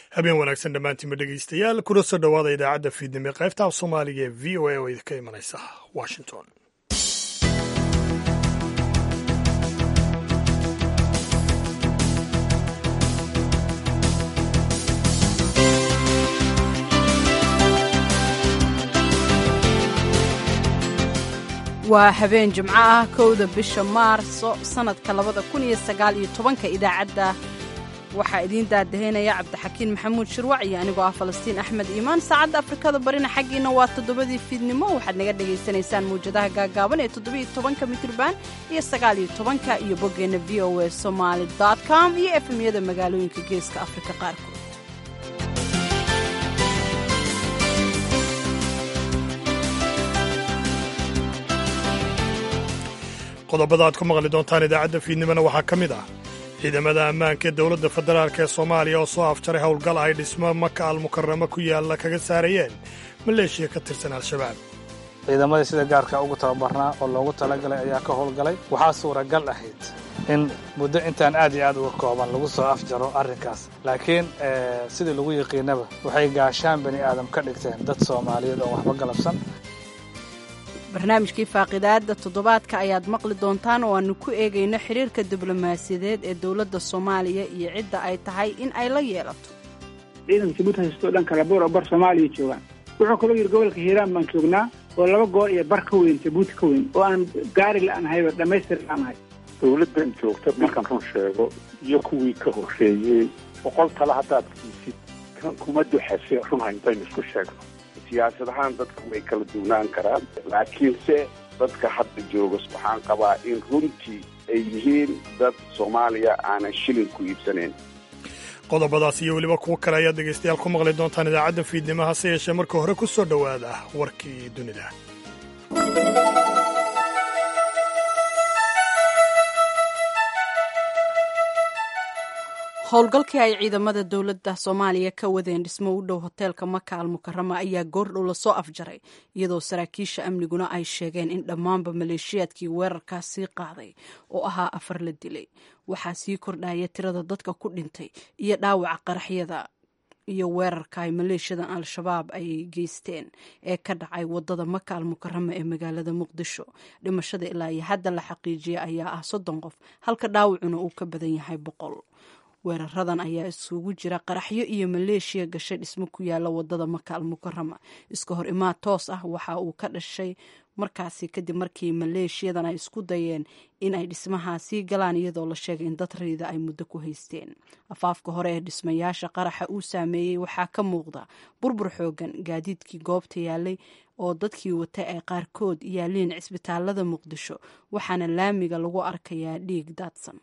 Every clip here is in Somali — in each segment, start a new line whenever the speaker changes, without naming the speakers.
habeen wanaagsan dhammaantiinba dhegaystayaal kuna soo dhowaada idaacadda fiidnimo qaybta af soomaaliga ee v o a oo idinka imanaysa washington
waa habeen jimco ah kowda bisha maarso sannadka labada kun iyo sagaal iyo tobanka idaacadda waxaa idiin daadahaynaya cabdixakiin maxamuud shirwac iyo anigoo ah falastiin axmed iimaan saacadda afrikada barina xaggiina waa toddobadii fiidnimo waxaad naga dhagaysanaysaan mawjadaha gaagaaban ee toddobiyo tobanka mitriban iyo sagaaliyo tobanka iyo boggeenna v o a somaali com iyo efemyada magaalooyinka geeska afrika qaarkood
qodobada aad ku maqli doontaan idaacadda fiidnimona waxaa ka mid ah ciidamada ammaanka ee dowladda federaalk ee soomaaliya oo soo afjaray howlgal ay dhismo maka almukaramo ku yaalla kaga saarayeen maleeshiya ka tirsan al-shabaab
ciidamadii sida gaarka ugu tababarnaa oo loogu talagalay ayaa ka howlgalay waxaa suuragal ahayd in muddo intaan aad iyo aad uga kooban lagu soo afjaro arrinkaas laakiin sidii lagu yiqiinaba waxay gaashaan bani aadam ka dhigteen dad soomaaliyeed oo waxba galabsan
barnaamijkii faaqidaadda toddobaadka ayaad maqli doontaan oo aanu ku eegayno xidhiirka diblomaasiyadeed ee dowladda soomaaliya iyo cidda ay tahay in ay la yeelato
ciidanka jabuuti haystoo dhan kala boor oo bar soomaaliya joogaan wuxuu kaloo yidhi gobolka hiiraan baan joognaa oo laba goor iyo bar ka weyn jabuuti ka weyn oo aan gaari la'aanahayba dhammaystir la'aanahay
dowladdan joogta markaan run sheego iyo kuwii ka horreeyey boqol tale haddaad kiisid kuma duxase runha intaynu isku sheegno siyaasad ahaan dadka way kala duwnaan karaan laakiinse dadka hadda jooga waxaan qabaa in runtii ay yihiin dad soomaaliya aanan shilin ku iibsanayn
qodobadaas iyo weliba kuwo kale ayaad dhegaystayaal ku maqli doontaan idaacadda fiidnimo hase yeeshee marka hore ku soo dhowaada warkii dunida
howlgalkii ay ciidamada dowladda soomaaliya ka wadeen dhismo u dhow hoteelka maka al mukarama ayaa goordhow lasoo afjaray iyadoo saraakiisha amniguna ay sheegeen in dhammaanba maleeshiyaadkii weerarkaas sii qaaday oo ahaa afar la dilay waxaa sii kordhaya tirada dadka ku dhintay iyo dhaawaca qaraxyada iyo weerarka ay maleeshiyadan al-shabaab ay geysteen ee ka dhacay wadada maka al mukarama ee magaalada muqdisho dhimashada ilaa iyo hadda la xaqiijiya ayaa ah soddon qof halka dhaawacuna uu ka badan yahay boqol weeraradan ayaa isugu jira qaraxyo iyo maleeshiya gashay dhismo ku yaala wadada maka al mukarama iska hor imaad toos ah waxa uu ka dhashay markaasi kadib markii maleeshiyadan ay isku dayeen in ay dhismahaasii galaan iyadoo la sheegay in dad riida ay muddo ku haysteen afaafka hore ee dhismayaasha qaraxa uu saameeyey waxaa ka muuqda burbur xoogan gaadiidkii goobta yaalay oo dadkii wata ay qaarkood yaaliin cisbitaalada muqdisho waxaana laamiga lagu arkayaa dhiig daadsan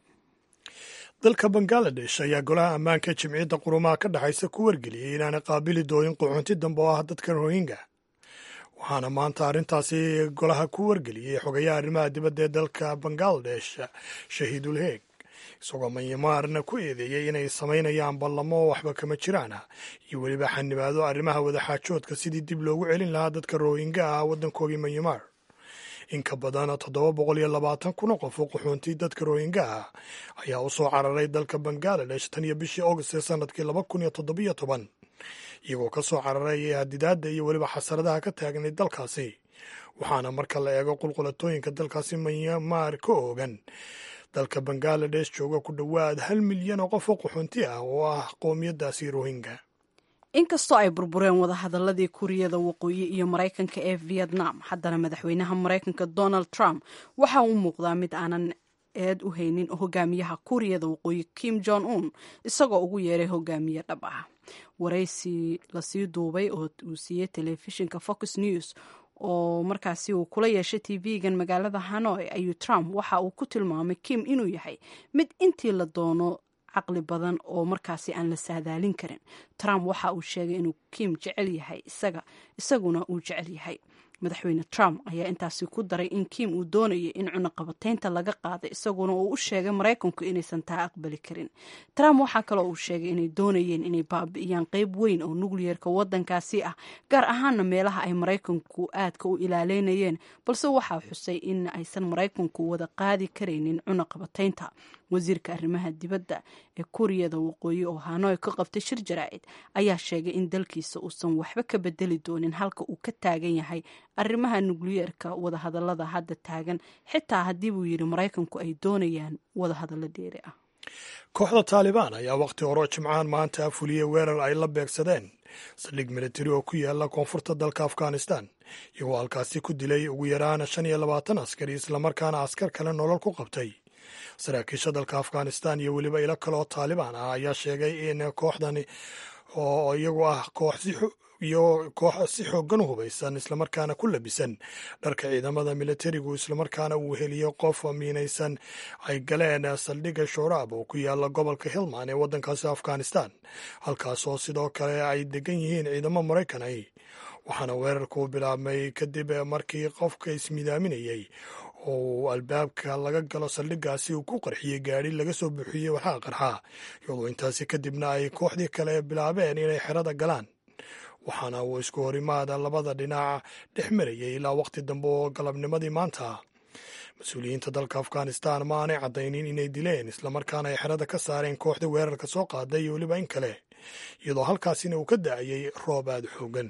dalka bangaladesh ayaa golaha ammaanka ee jimciyadda qurumaha ka dhexaysa ku wargeliyey inaanay qaabili doonin quxunti dambe oo ah dadka rohinga waxaana maanta arrintaasi golaha ku wargeliyey xogayaha arrimaha dibadda ee dalka bangaladesh shahiidul heeg isagoo manyamaarna ku eedeeyey inay samaynayaan ballamo oo waxba kama jiraana iyo weliba xanibaado arrimaha wadaxaajoodka sidii dib loogu celin lahaa dadka rohinga ah waddankoogii manyamaar in ka badan toddoba boqol iyo labaatan kuna qof oo qaxoontii dadka rohinga ah ayaa u soo cararay dalka bangaladesh tan iyo bishii august ee sanadkii laba kun iyo toddobiyo toban iyagoo ka soo cararay hadidaadda iyo weliba xasaradaha ka taagnay dalkaasi waxaana marka la eego qulqulatooyinka dalkaasi manyamaar ka oogan dalka bangaladesh jooga ku dhowaad hal milyan oo qof oo qaxoonti ah oo ah qowmiyaddaasi rohinga
inkastoo ay burbureen wadahadaladii kuuriyada waqooyi iyo maraykanka ee vietnam haddana madaxweynaha maraykanka donald trump waxa uu muuqdaa mid aanan eed u haynin hogaamiyaha kuuriyada waqooyi kim jong un isagoo ugu yeeray hogaamiye dhab ah waraysi lasii duubay oo uu siiyey telefishinka fox news oo markaasi uu kula yeeshay tv-gan magaalada hanoi ayuu trump waxa uu ku tilmaamay kim inuu yahay mid intii la doono caqli badan oo markaasi aan la saadaalin karin trump waxa uu sheegay inuu kim jecel yahay isaga isaguna uu jecel yahay madaxweyne trump ayaa intaasi ku daray in kim uu doonayay in cunaqabataynta laga qaaday isaguna uu u sheegay maraykanku inaysan taa aqbali karin trump waxaa kaloo uu sheegay inay doonayeen inay baabi'iyaan qeyb weyn oo nukliyeerka waddankaasi ah gaar ahaana meelaha ay maraykanku aadka u ilaaleynayeen balse waxaa xusay in aysan maraykanku wada qaadi karaynin cunaqabataynta wasiirka arrimaha dibadda ee kuuriyada waqooyi oo hanoy ka qabtay shir jaraa'id ayaa sheegay in dalkiisa uusan waxba ka bedeli doonin halka uu ka taagan yahay arrimaha nukliyeerka wadahadalada hadda taagan xitaa haddii buu yidhi maraykanku ay doonayaan wadahadallo dheeri ah
kooxda taalibaan ayaa wakhti hore jimcahan maanta fuliyey weerar ay la beegsadeen saldhig militari oo ku yaala koonfurta dalka afghanistan iyagoo halkaasi ku dilay ugu yaraan shan iyo labaatan askari islamarkaana askar kale nolol ku qabtay saraakiisha dalka afghanistan iyo weliba ilo kale oo taalibaan ah ayaa sheegay in kooxdani oo iyagu ah koox iyo koox si xoogan u hubaysan islamarkaana ku labisan dharka ciidamada militarigu islamarkaana uu heliyo qof miinaysan ay galeen saldhigga shoraab oo ku yaala gobolka hilman ee waddankaasi afghanistan halkaasoo sidoo kale ay degan yihiin ciidamo maraykan ah waxaana weerarku bilaabmay kadib markii qofka ismidaaminayey oo uu albaabka laga galo saldhiggaasi uu ku qarxiyey gaadhi laga soo buuxiyey waxaa qarxaa iyadoo intaasi kadibna ay kooxdii kale bilaabeen inay xerada galaan waxaana uu isku horimaada labada dhinac dhex marayay ilaa waqti dambe oo galabnimadii maanta mas-uuliyiinta dalka afghanistan ma aanay caddaynin inay dileen islamarkaana ay xerada ka saareen kooxda weerarka soo qaaday iyo weliba in kale iyadoo halkaasina uu ka da'ayay roob aada xoogan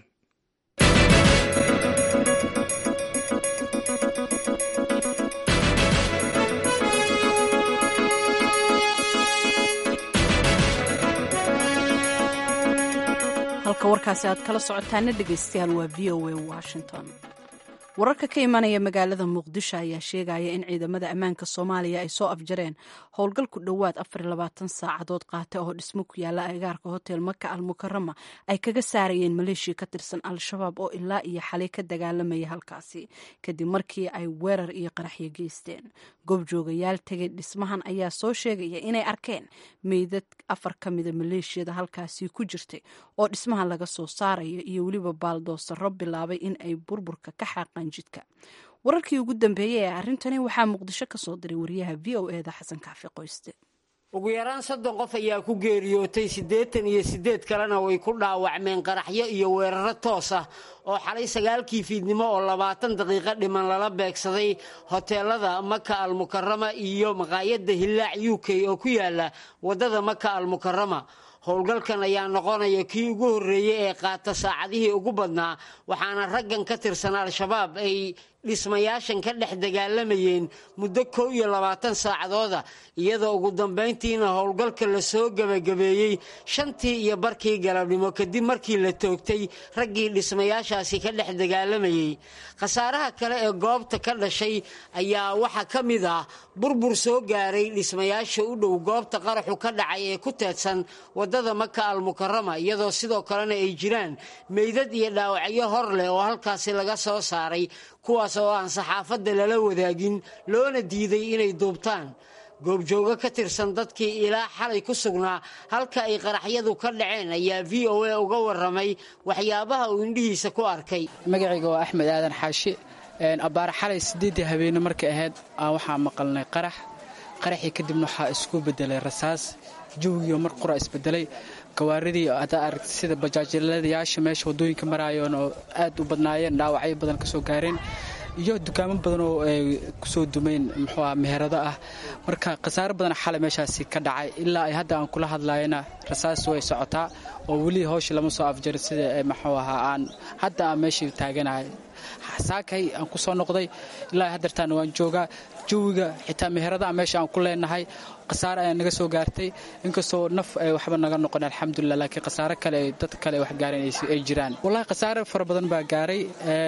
halka warkaasi aad kala socotaana dhegaystayaal waa v o a washington wararka ka imanaya magaalada muqdisho ayaa sheegaya in ciidamada ammaanka soomaaliya ay soo afjareen howlgal ku dhowaad saacadood qaata oo dhismo ku yaala agaarka hotel maka al mukarama ay kaga saarayeen maleeshiya ka tirsan al-shabaab oo ilaa iyo xalay ka dagaalamaya halkaasi kadib markii ay weerar iyo qaraxyo geysteen goobjoogayaal tegay dhismahan ayaa soo sheegaya inay arkeen meydad afar ka mida maleeshiyada halkaasi ku jirtay oo dhismaha laga soo saarayo iyo weliba baaldoosaro bilaabay in ay burburka ka xaaqaan jidka wararkii ugu dambeeyey ee arrintani waxaa muqdisho ka soo diray wariyaha v o eda xasan kaafi qoyste
ugu yaraan soddon qof ayaa ku geeriyootay siddeetan iyo siddeed kalena way ku dhaawacmeen qaraxyo iyo weeraro toos ah oo xalay sagaalkii fiidnimo oo labaatan daqiiqo dhiman lala beegsaday hoteelada maka almukarama iyo maqaayadda hillaac u k oo ku yaala waddada maka almukarama howlgalkan ayaa noqonaya kii ugu horreeyey ee qaata saacadihii ugu badnaa waxaana raggan ka tirsan al-shabaab ay dhismayaashan ka dhex dagaalamayeen muddo kow iyo labaatan saacadooda iyadoo ugu dambayntiina howlgalka la soo gebagabeeyey shantii iyo barkii galabnimo kadib markii la toogtay raggii dhismayaashaasi ka dhex dagaalamayey khasaaraha kale ee goobta ka dhashay ayaa waxaa ka mid ah burbur soo gaaray dhismayaasha u dhow goobta qaraxu ka dhacay ee ku teedsan waddada maka almukarama iyadoo sidoo kalena ay jiraan meydad iyo dhaawacyo hor leh oo halkaasi laga soo saaray kuwaas oo aan saxaafadda lala wadaagin loona diiday inay duubtaan goobjoogo ka tirsan dadkii ilaa xalay ku sugnaa halka ay qaraxyadu ka dhaceen ayaa v o a uga warramay waxyaabaha uu indhihiisa ku arkay
magacayga waa axmed aadan xaashi abbaare xalay siddeeddii habeenne markay ahayd aan waxaa maqalnay qarax qaraxii kadibna waxaa isku beddelay rasaas jawigiio mar qura isbedelay gawaaridii haddaa aragta sida bajaajiladayaasha meesha waddooyinka maraayoon oo aad u badnaayeen dhaawacyo badan ka soo gaareen iyo dukaamo badan oo ay kusoo dumayn muxuuah meherado ah marka khasaaro badan xalay meeshaasi ka dhacay ilaa ay hadda aan kula hadlayana rasaas way socotaa oo weli hawsha lama soo afjarin sida muxuu ahaa aan hadda aan meeshii taaganahay saakay aan ku soo noqday ilaa haddeertaana waan joogaa jawiga xitaa meherada meesha aan ku leenahay khasaare ayaa naga soo gaartay inkastoo naf ay waxba naga noqon alxamdulilah laakiin khasaare kale dad kale wax gaareen ay jiraan wallahi khasaare fara badan baa gaaray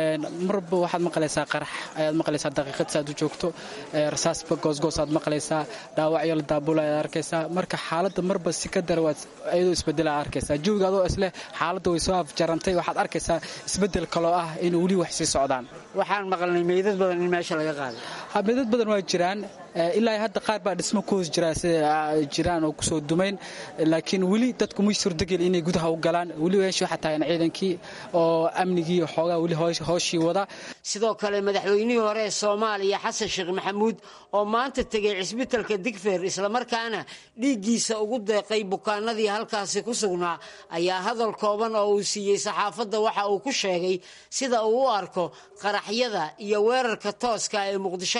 marba waxaad maqlaysaa qarax ayaad maqlaysaa daqiiqad saad u joogto rasaasba goosgoos aad maqlaysaa dhaawacyo la daabula ayaad arkaysaa marka xaaladda marba si ka dara waad iyadoo isbedela arkaysaa jawiga adoo isleh xaaladda way soo afjarantay waxaad arkaysaa isbedel kaloo ah in weli wax sii socdaan
waxaan maqalnay meydad badan in meesha laga qaaday
meydad badan waa jiraan ilaa hadda qaar baa dhismo ku hoos jiraa sida jiraan oo kusoo dumayn laakiin weli dadku muy surdagel inay gudaha u galaan weli meesha waxaa tahayn ciidankii oo amnigii xoogaa weli hooshii wada
sidoo kale madaxweynihii hore ee soomaaliya xasan sheekh maxamuud oo maanta tegay cisbitalka digfeer islamarkaana dhiiggiisa ugu deeqay bukaanadii halkaasi ku sugnaa ayaa hadal kooban oo uu siiyey saxaafadda waxa uu ku sheegay sida uu u arko qaraxyada iyo weerarka tooska ee muqdisho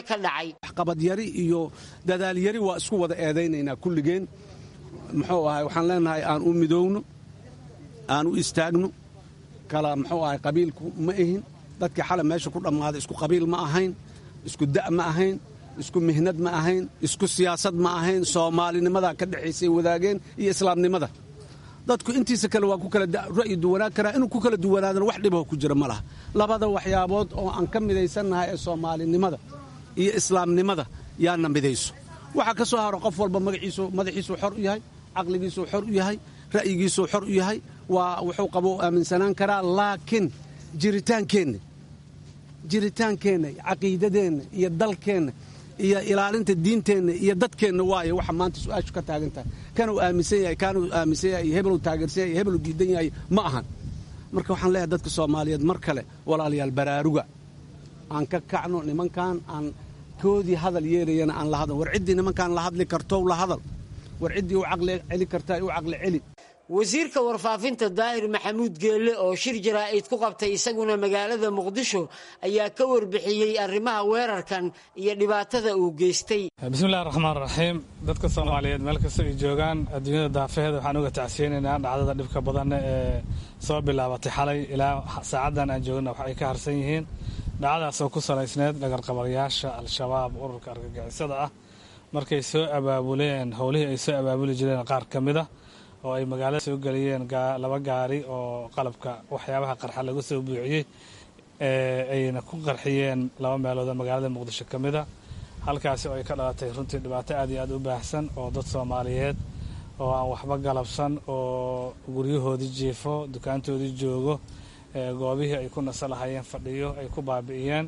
ka dhacay
waxqabadyari iyo dadaalyari waa isku wada eedaynaynaa kulligeen muxuu ahay waxaan leenahay aan u midowno aan u istaagno kala muxuu ahay qabiilku ma ahin dadkii xalay meesha ku dhammaaday isku qabiil ma ahayn isku da' ma ahayn isku mihnad ma ahayn isku siyaasad ma ahayn soomaalinimada ka dhexaysay wadaageen iyo islaamnimada dadku intiisa kale waa ku kala ra'yi duwanaan karaa inuu ku kala duwanaadana wax dhibaho ku jira ma laha labada waxyaabood oo aan ka midaysannahay ee soomaalinimada iyo islaamnimada yaana midayso waxaa ka soo haro qof walba magaciisu madaxiisuu xor u yahay caqligiisuu xor u yahay ra'yigiisuu xor u yahay waa wuxuu qabo aaminsanaan karaa laakiin jiritaankeenna jiritaankeenna caqiidadeenna iyo dalkeenna iyo ilaalinta diinteenna iyo dadkeenna waaye waxa maanta su-aashu ka taagan tahay kanuu aaminsan yahay kaanuu aaminsan yahay hebeluu taageersan yahay hebeluu diidan yahay ma ahan marka waxaan leeyahay dadka soomaaliyeed mar kale walaalayaal baraaruga aan ka kacno nimankan aan koodii hadal yeelayana aan la hadal war ciddii nimankaan la hadli kartow la hadal war ciddii u caqli celi kartaa u caqli celi
wasiirka warfaafinta daahir maxamuud geelle oo shir jaraa'id ku qabtay isaguna magaalada muqdisho ayaa ka warbixiyey arrimaha weerarkan iyo dhibaatada uu geystay
bismillahi raxmaan raxiim dadka soomaaliyeed meel kasta ay joogaan adduunyada daafaheeda waxaan uga tacsiyeynaynaa dhacdada dhibka badan ee soo bilaabatay xalay ilaa saacaddan aan joogna wax ay ka harsan yihiin dhacdadaasoo ku salaysneed dhagarqabayaasha al-shabaab ururka argagixisada ah markay soo abaabuleen howlihii ay soo abaabuli jireen qaar ka mid a oo ay magaalada soo geliyeen laba gaari oo qalabka waxyaabaha qarxa lagu soo buuxiyey ayna ku qarxiyeen laba meelood oo magaalada muqdisho ka mid a halkaasi oo ay ka dhalatay runtii dhibaato aad iyo aad u baahsan oo dad soomaaliyeed oo aan waxba galabsan oo guryahoodii jiifo dukaantoodii joogo goobihii ay ku nasa lahayeen fadhiyo ay ku baabi'iyeen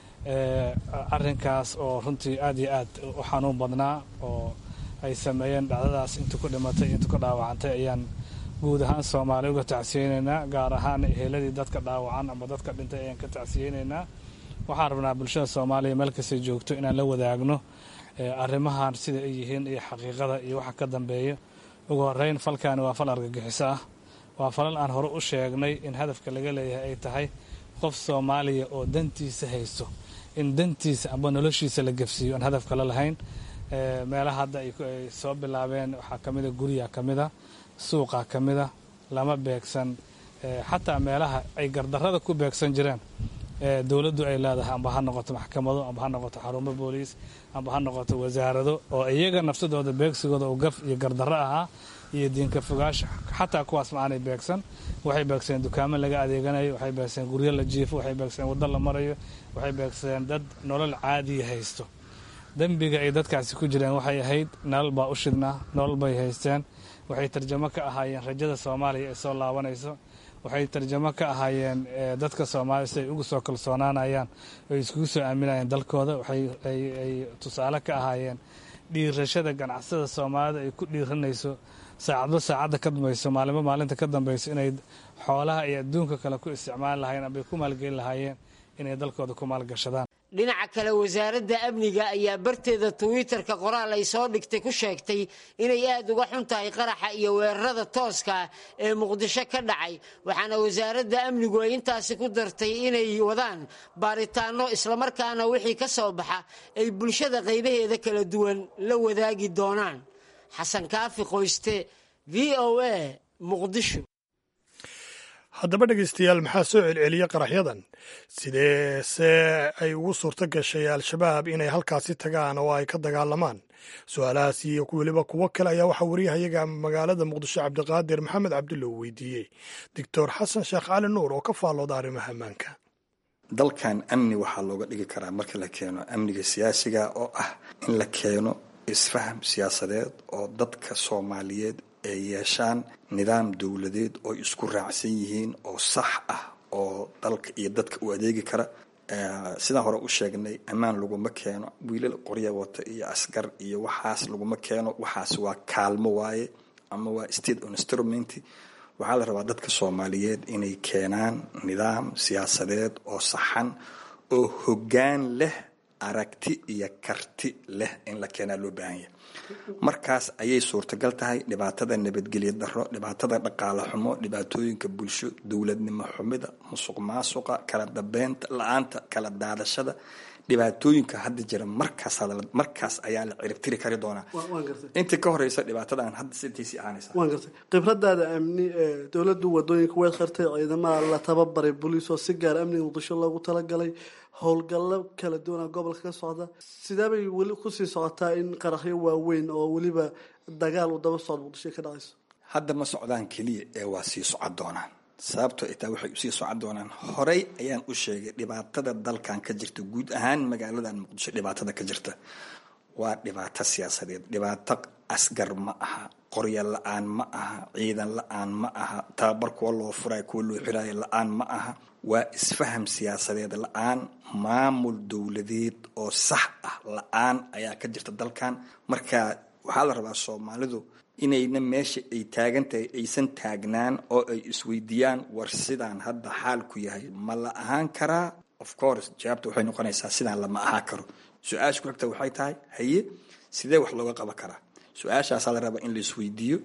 arrinkaas oo runtii aad iyo aad u xanuun badnaa oo ay sameeyeen dhacdadaas inta ku dhimatay inta ku dhaawacantay ayaan guud ahaan soomaali uga tacsiyeynaynaa gaar ahaan eheladii dadka dhaawacan ama dadka dhintay ayaan ka tacsiyeynaynaa waxaan rabnaa bulshada soomaaliya meel kastay joogto inaan la wadaagno arrimahan sida ay yihiin iyo xaqiiqada iyo waxa ka dambeeya ugu horeyn falkaani waa fal argagixiso ah waa falal aan hore u sheegnay in hadafka laga leeyahay ay tahay qof soomaaliya oo dantiisa haysto in dantiisa amba noloshiisa la gefsiiyo aan hadaf kale lahayn meelaha hadda ay soo bilaabeen waxaa ka mida guryaa ka mida suuqa ka mida lama beegsan xataa meelaha ay gardarrada ku beegsan jireen dowladdu ay leedahay amba ha noqoto maxkamado amba ha noqoto xarumo booliis amba ha noqoto wasaarado oo iyaga nafsadooda beegsigooda uu gaf iyo gardarro ahaa iyo diinka fogaasha xataa kuwaas ma aanay beegsan waxay beegsadeen dukaamo laga adeeganayo waxay beegsadeen guryo la jiifo waxay beegsadeen waddo la marayo waxay beegsadeen dad nolol caadiya haysto dembiga ay dadkaasi ku jireen waxay ahayd nolol baa u shidnaa nolol bay haysteen waxay tarjamo ka ahaayeen rajada soomaaliya ee soo laabanayso waxay tarjamo ka ahaayeen dadka soomaaliya si ay ugu soo kalsoonaanayaan oy iskugu soo aaminayeen dalkooda waxay tusaale ka ahaayeen dhiirashada ganacsada soomaalida ay ku dhiiranayso saacadba saacadda ka dambayso maalinba maalinta ka dambayso inay xoolaha iyo adduunka kale ku isticmaali lahayen ambay ku maalgelin lahaayeen inay dalkooda ku maalgashadaan
dhinaca kale wasaaradda amniga ayaa barteeda twitter-ka qoraal ay soo dhigtay ku sheegtay inay aad uga xun tahay qaraxa iyo weerarada tooska ee muqdisho ka dhacay waxaana wasaaradda amnigu ay intaasi ku dartay inay wadaan baaritaano islamarkaana wixii ka soo baxa ay bulshada qaybaheeda kala duwan la wadaagi doonaan xasan kaafi qoyste v o a muqdisho
haddaba dhegaystayaal maxaa soo celceliya qaraxyadan sidee se ay ugu suurto gashay al-shabaab inay halkaasi tagaan oo ay ka dagaalamaan su-aalahaas iyo weliba kuwo kale ayaa waxaa wariyahayaga magaalada muqdisho cabdiqaadir maxamed cabdulla uu weydiiyey doctor xasan sheekh cali nuur oo ka faallooda arrimaha ammaanka
dalkan amni waxaa looga dhigi karaa marka la keeno amniga siyaasiga oo ah in la keeno isfaham siyaasadeed oo dadka soomaaliyeed ay yeeshaan nidaam dowladeed oo isku raacsan yihiin oo sax ah oo dalka iyo dadka u adeegi kara sidaan hore u sheegnay ammaan laguma keeno wiilal qorya wata iyo asgar iyo waxaas laguma keeno waxaas waa kaalmo waaye ama waa state instrument waxaa la rabaa dadka soomaaliyeed inay keenaan nidaam siyaasadeed oo saxan oo hoggaan leh aragti iyo karti leh in la keenaa loo baahan yahay markaas ayay suurtagal tahay dhibaatada nabadgelyo daro dhibaatada dhaqaale xumo dhibaatooyinka bulsho dowladnimo xumida musuq maasuqa kala dambeynta la-aanta kala daadashada dhibaatooyinka hadda jira markaas markaas ayaa la ciribtiri kari doonaa intii ka horeysa dhibaatadan hadda sintiisii ahaanaysa
waan gartay khibradaada amni dowladdu wadooyinka way khartay ciidamada la tababaray booliis oo si gaar amniga muqdisho loogu talagalay howlgallo kala duwana gobolka ka socda sidee bay weli kusii socotaa in qaraxyo waaweyn oo weliba dagaal uu daba socdo muqdisho ka dhacayso
hadda ma socdaan keliya ee waa sii socon doonaan sababtoo itaa waxay usii socon doonaan horey ayaan u sheegay dhibaatada dalkan ka jirta guud ahaan magaaladan muqdisho dhibaatada ka jirta waa dhibaato siyaasadeed dhibaato asgar ma aha qorya la-aan ma aha ciidan la-aan ma aha tababar kuwa loo furayo kuwa loo xiraayo la-aan ma aha waa isfaham siyaasadeed la-aan maamul dowladeed oo sax ah la-aan ayaa ka jirta dalkan marka waxaa la rabaa soomaalidu inayna meesha ay taagan tahay aysan taagnaan oo ay isweydiiyaan war sidaan hadda xaalku yahay ma la ahaan karaa of course jawaabta waxay noqonaysaa sidaan lama ahaan karo su-aasha ku xigta waxay tahay haye sidee wax looga qaban karaa su-aashaasaa la rabaa in la isweydiiyo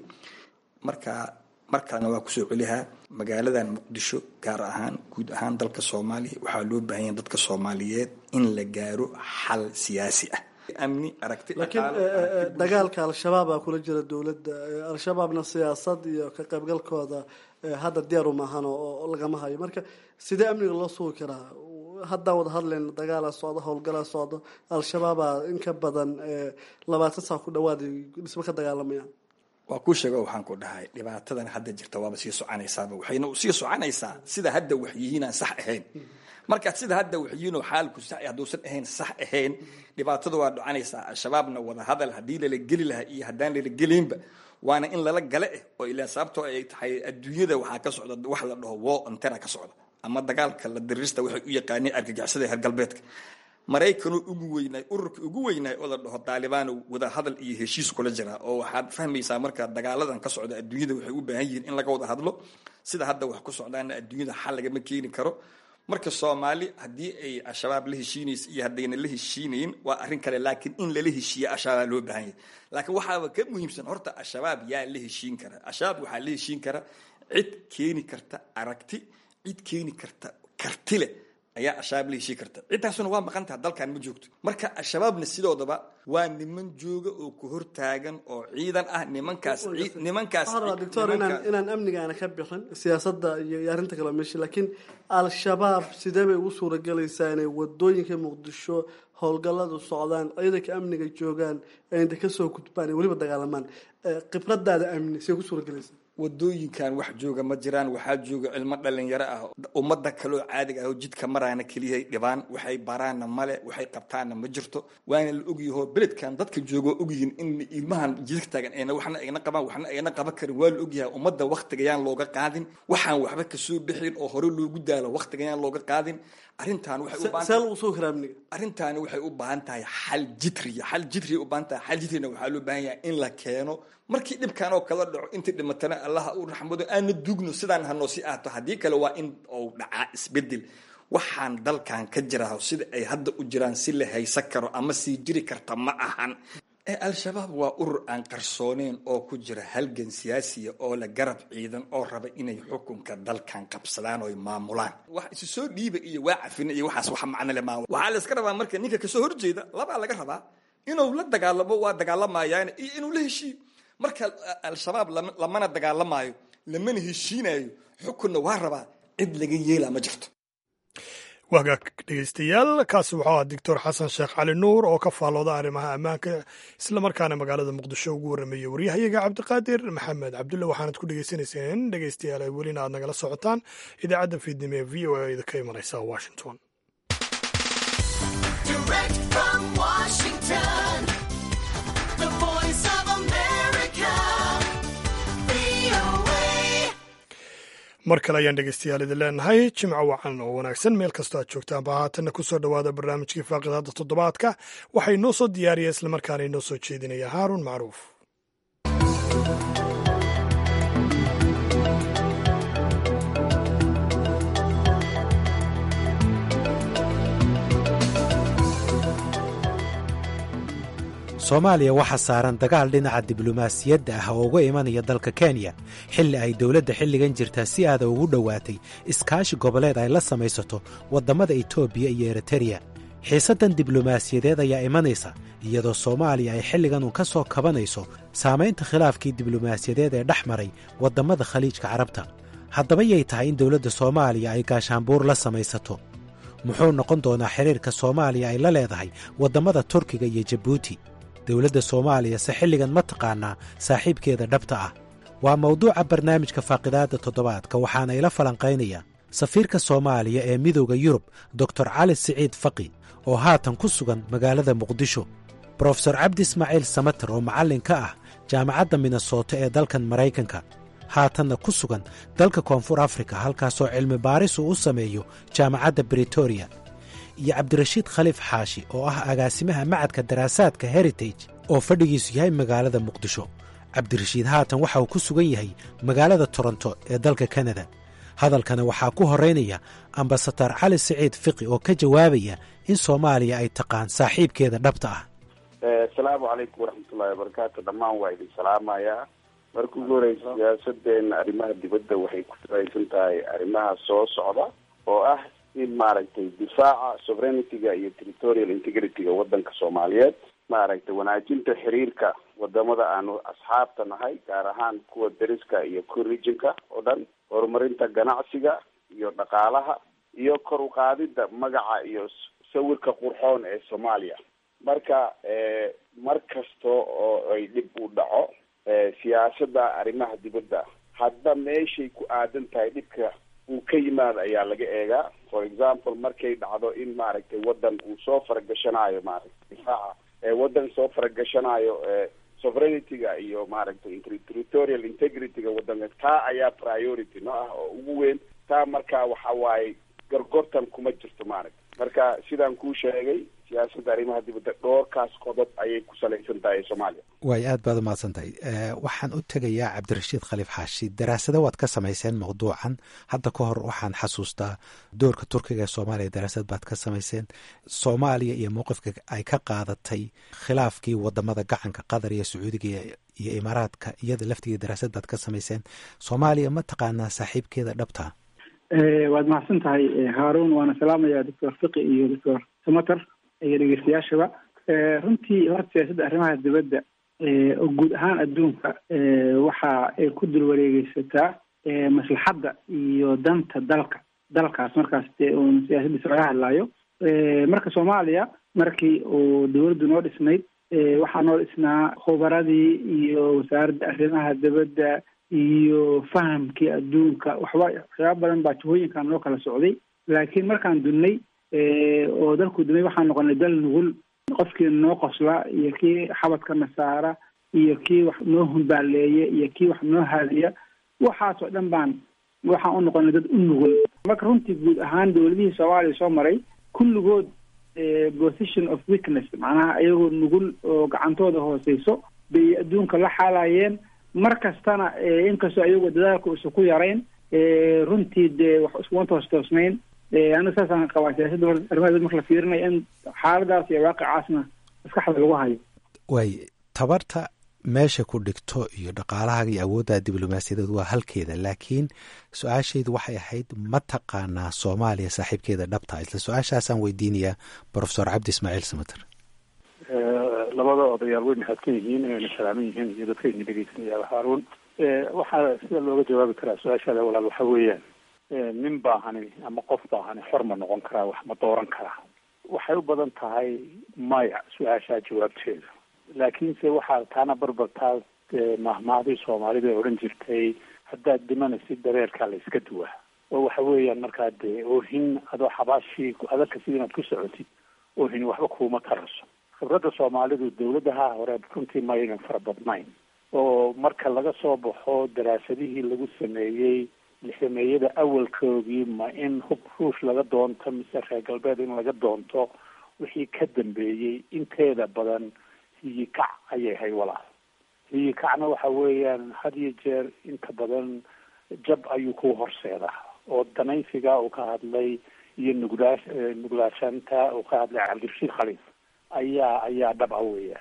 marka mar kalena waa kusoo celihaa magaaladan muqdisho gaar ahaan guud ahaan dalka soomaaliya waxaa loo baahan yahay dadka soomaaliyeed in la gaaro xal siyaasi ah amni aragti
laakiin dagaalka al-shabaab aa kula jira dowladda al-shabaabna siyaasad iyo ka qaybgalkooda hadda diyaaru maahan oo lagama hayo marka sidee amniga loo sugi karaa haddaan wada hadlayna dagaala socdo howlgalaa socdo al-shabaabaa in ka badan labaatan saa ku dhawaad dhismo ka dagaalamayaan
waa kuu sheego waxaan ku dhahay dhibaatadan hadda jirta waaba sii soconaysaaba waxayna sii soconaysaa sida hadda waxyihiinaan sax ahayn markaad sida hadda waxyihiinoo xaalku sax hadduusan ahayn sax ahayn dhibaatada waa dhacanaysaa al-shabaabna wada hadal haddii lala geli lahaa iyo haddaan lala gelinba waana in lala gale eh oo ilaa sababtoo ay tahay adduunyada waxaa ka socda wax la dhaho war on terror ka socda ama dagaalka la dirirista waxay u yaqaaneen argagixisada heer galbeedka maraykanoo ugu weynaay ururka ugu weynaay oo la dhaho daalibaano wada hadal iyo heshiis kula jira oo waxaad fahmaysaa marka dagaaladan ka socda adduunyada waxay u baahan yihiin in laga wada hadlo sida hadda wax ku socdaana adduunyada xal lagama keeni karo marka soomaali haddii ay al-shabaab la heshiinaysa iyo haddayna la heshiinayn waa arrin kale laakiin in lala heshiiya al-shabaab loo baahan yahay laakiin waxaaba ka muhiimsan horta al-shabaab yaa la heshiin kara al-shabaab waxaa la heshiin kara cid keeni karta aragti cid keeni karta karti leh ayaa al-shabaab la heshii karta ciddaasuna waa maqan taha dalkan ma joogto marka al-shabaabna sidoodaba waa niman jooga oo ku hortaagan oo ciidan ah nimankaas nimankaas
doctor inaan inaan amnigaana ka bixin siyaasadda iyo arrinta kale meesha laakiin al-shabaab sidee bay ugu suuragelaysaa inay wadooyinka muqdisho howlgalladu socdaan ciidanka amniga joogaan inta kasoo gudbaan weliba dagaalamaan khibradaada amni see ku suuragelaysaa
wadooyinkan wax jooga ma jiraan waxaa jooga cilmo dhalinyaro ah ummada kaloo caadiga ah oo jidka maraana keliyahay dhibaan waxay baraanna male waxay qabtaanna ma jirto waana la ogyaho beledkan dadka jooga waa ogyihiin in ilmahan jidka taagan ayna waxna ayna qabaan waxna ayna qaban karin waa la ogyahay ummadda waktigayaan looga qaadin waxaan waxba kasoo bixin oo hore loogu daalo waktigayaan looga qaadin arrintan waxay u baahan
see lagu sugi karaa amniga
arrintaani waxay u baahan tahay xal jitriya xal jitriya u baahan tahay xal jitrina waxaa loo baahan yahay in la keeno markii dhibkan oo kala dhaco intii dhimatana allaha u raxmado aana dugno sidaan hanoo si ahto haddii kale waa in uu dhacaa isbedel waxaan dalkan ka jiraa sida ay hadda u jiraan si la haysan karo ama sii jiri karta ma ahan al-shabaab waa urur aan qarsooneyn oo ku jira halgan siyaasiya oo la garab ciidan oo raba inay xukunka dalkan qabsadaan oo maamulaan wax isu soo dhiiba iyo waa cafina iyo waxaas wax macno le maa waxaa la iska rabaa marka ninka kasoo horjeeda labaa laga rabaa inuu la dagaalamo waa dagaalamayaan iyo inuu la heshiiyo marka al-shabaab lamana dagaalamaayo lamana heshiinayo xukunna waa rabaa cid laga yeela ma jirto
wagaag dhegeystayaal kaasi wuxuu ahaa doctor xasan sheekh cali nuur oo ka faallooda arrimaha ammaanka islamarkaana magaalada muqdisho ugu warrameeyey waryahayaga cabdiqaadir maxamed cabdulle waxaanad ku dhegeysanayseen dhegeystayaal ay welina aad nagala socotaan idaacadda fiidnimo ee v o a da ka imanaysa washington mar kale ayaan dhegeystayaal idin leenahay jimco wacan oo wanaagsan meel kastoo aad joogtaanba haatanna ku soo dhowaada barnaamijkii faaqidada toddobaadka waxay noo soo diyaariya islamarkaana inoo soo jeedinaya haaruun macruuf
soomaaliya waxaa saaran dagaal dhinaca diblomaasiyadda ah oo uga imanaya dalka kenya xilli ay dowladda xilligan jirtaa si aada ugu dhowaatay iskaashi goboleed ay la samaysato waddammada etoobiya iyo eritreya xiisaddan diblomaasiyadeed ayaa imanaysa iyadoo soomaaliya ay xilligan uun ka soo kabanayso saamaynta khilaafkii diblomaasiyadeed ee dhex maray waddammada khaliijka carabta haddaba yay tahay in dowladda soomaaliya ay gaashaanbuur la samaysato muxuu noqon doonaa xidhiirka soomaaliya ay la leedahay waddammada turkiga iyo jabuuti dowladda soomaaliya se xilligan ma taqaanaa saaxiibkeeda dhabta ah waa mawduuca barnaamijka faaqidaadda toddobaadka waxaana ila falanqaynaya safiirka soomaaliya ee midowda yurub doktor cali siciid faqi oo haatan ku sugan magaalada muqdisho brofesor cabdi ismaaciil samater oo macallin ka ah jaamacadda minnesota ee dalkan maraykanka haatanna ku sugan dalka koonfur afrika halkaasoo cilmi baaris uu u sameeyo jaamacadda britoria iyo cabdirashiid khaliif xaashi oo ah agaasimaha macadka daraasaadka heritage oo fadhigiisu yahay magaalada muqdisho cabdirashiid haatan waxa uu ku sugan yahay magaalada toronto ee dalka kanada hadalkana waxaa ku horaynaya ambasadar cali siciid fiqi oo ka jawaabaya in soomaaliya ay taqaan saaxiibkeeda dhabta ah
asalaamu calaykum waraxmatullahi wabarakaatu dhammaan waa idin salaamayaa marka ugu horeysa siyaasadeena arrimaha dibadda waxay ku salaysan tahay arrimaha soo socda oo ah in maaragtay difaaca sovereignity-ga iyo territorial integrity-ga waddanka soomaaliyeed maaragtay wanaajinta xiriirka wadamada aanu asxaabta nahay gaar ahaan kuwa deriska iyo co-regionka oo dhan horumarinta ganacsiga iyo dhaqaalaha iyo kor u qaadida magaca iyo sawirka qurxoon ee soomaaliya marka mar kasta oo ay dhib u dhaco siyaasada arrimaha dibadda hadda meeshay ku aadan tahay dhibka uu ka yimaado ayaa laga eegaa for example markay dhacdo in maaragtay waddan uu soo faragashanayo maaragtay difaaca waddan soo faragashanayo sovereignity-ga iyo maaragtay territorial integrity-ga waddanka taa ayaa priority no ah oo ugu weyn taa marka waxa waaye gorgortan kuma jirto maaragta marka sidaan kuu sheegay siyaasadda arrimaha dibadda dhoorkaas qodob ayay ku salaysan tahay soomaaliya
waay aad baad umahadsan tahay waxaan u tegayaa cabdirashiid khaliif xaashi daraasado waad ka samayseen mawduucan hadda ka hor waxaan xasuustaa doorka turkiga ee soomaaliya daraasad baad ka samayseen soomaaliya iyo mowqifka ay ka qaadatay khilaafkii wadamada gacanka qatar iyo sacuudiga iyo imaaraadka iyada laftigeeda daraasad baad ka samayseen soomaaliya ma taqaanaa saaxiibkeeda dhabta
waad mahadsan tahay haaruun waana salaamaya doctor fiqi iyo doctor samater iyo dhegeystayaashaba runtii horta siyaasadda arrimaha dibadda oo guud ahaan adduunka waxa ay ku dul wareegeysataa maslaxadda iyo danta dalka dalkaas markaas dee uun siyaasaddiisa laga hadlaayo marka soomaaliya markii uu dawladdu noo dhisnayd waxaa noo dhisnaa khubaradii iyo wasaaradda arrimaha dibadda iyo fahamkii adduunka waxba waxyaaba badan baa jihooyinkan noo kala socday laakiin markaan dunnay oo dalku dumay waxaan noqonay dal nugul qofkii noo qosla iyo kii xabadka nasaara iyo kii wax noo humbaaleeya iyo kii wax noo haadiya waxaasoo dhan baan waxaan u noqonay dad u nugul marka runtii guud ahaan dawladihii soomaaliya soo maray kulligood position of weakness macnaha iyagoo nugul oo gacantooda hooseyso bay adduunka la xaalayeen mar kastana inkastoo ayagoo dadaalka isu ku yarayn runtii dee wax iskuma toos toosnayn aniga saasaan qabaa siyaasadda arrimaha dibadda marka la fiirinayo in xaaladaas iyo waaqicaasna maskaxda lagu hayo
waay tabarta meesha ku dhigto iyo dhaqaalahaaga iyo awoodda diblomaasiyadeed waa halkeeda laakiin su-aashaydu waxay ahayd ma taqaanaa soomaaliya saaxiibkeeda dhabta isla su-aashaasaan weydiinayaa profesor cabdi ismaaciil samater
labada odayaal way mahadsan yihiin inayna salaaman yihiin iyo dadka idin dhegeysanaya haaruun waxaa sida looga jawaabi karaa su-aashaada walaal waxa weeyaan nin baahani ama qof baahani xor ma noqon karaa wax ma dooran karaa waxay u badan tahay maya su-aashaa jawaabteeda laakiinse waxaa taana barbartaa mahmaadii soomaalida ee odhan jirtay haddaad dhimanaysid dareerkaa la iska duwaa oo waxa weeyaan markaa dee oohin adoo xabaashii adagka sida inaad ku socotid oohin waxba kuuma taraso khibradda soomaalidu dawladaha hore runtii maynan fara badnayn oo marka laga soo baxo daraasadihii lagu sameeyey lixdameeyada awalkoogii ma in hub ruush laga doonto mise reer galbeed in laga doonto wixii ka dambeeyey inteeda badan hiyikac ayay hay walaal hiyikacna waxa weeyaan had iyo jeer inta badan jab ayuu ku horseedaa oo danaysiga uu ka hadlay iyo nuglaa nuglaashanta uu ka hadlay cabdirashiid khaliif ayaa ayaa dhab a weeyaan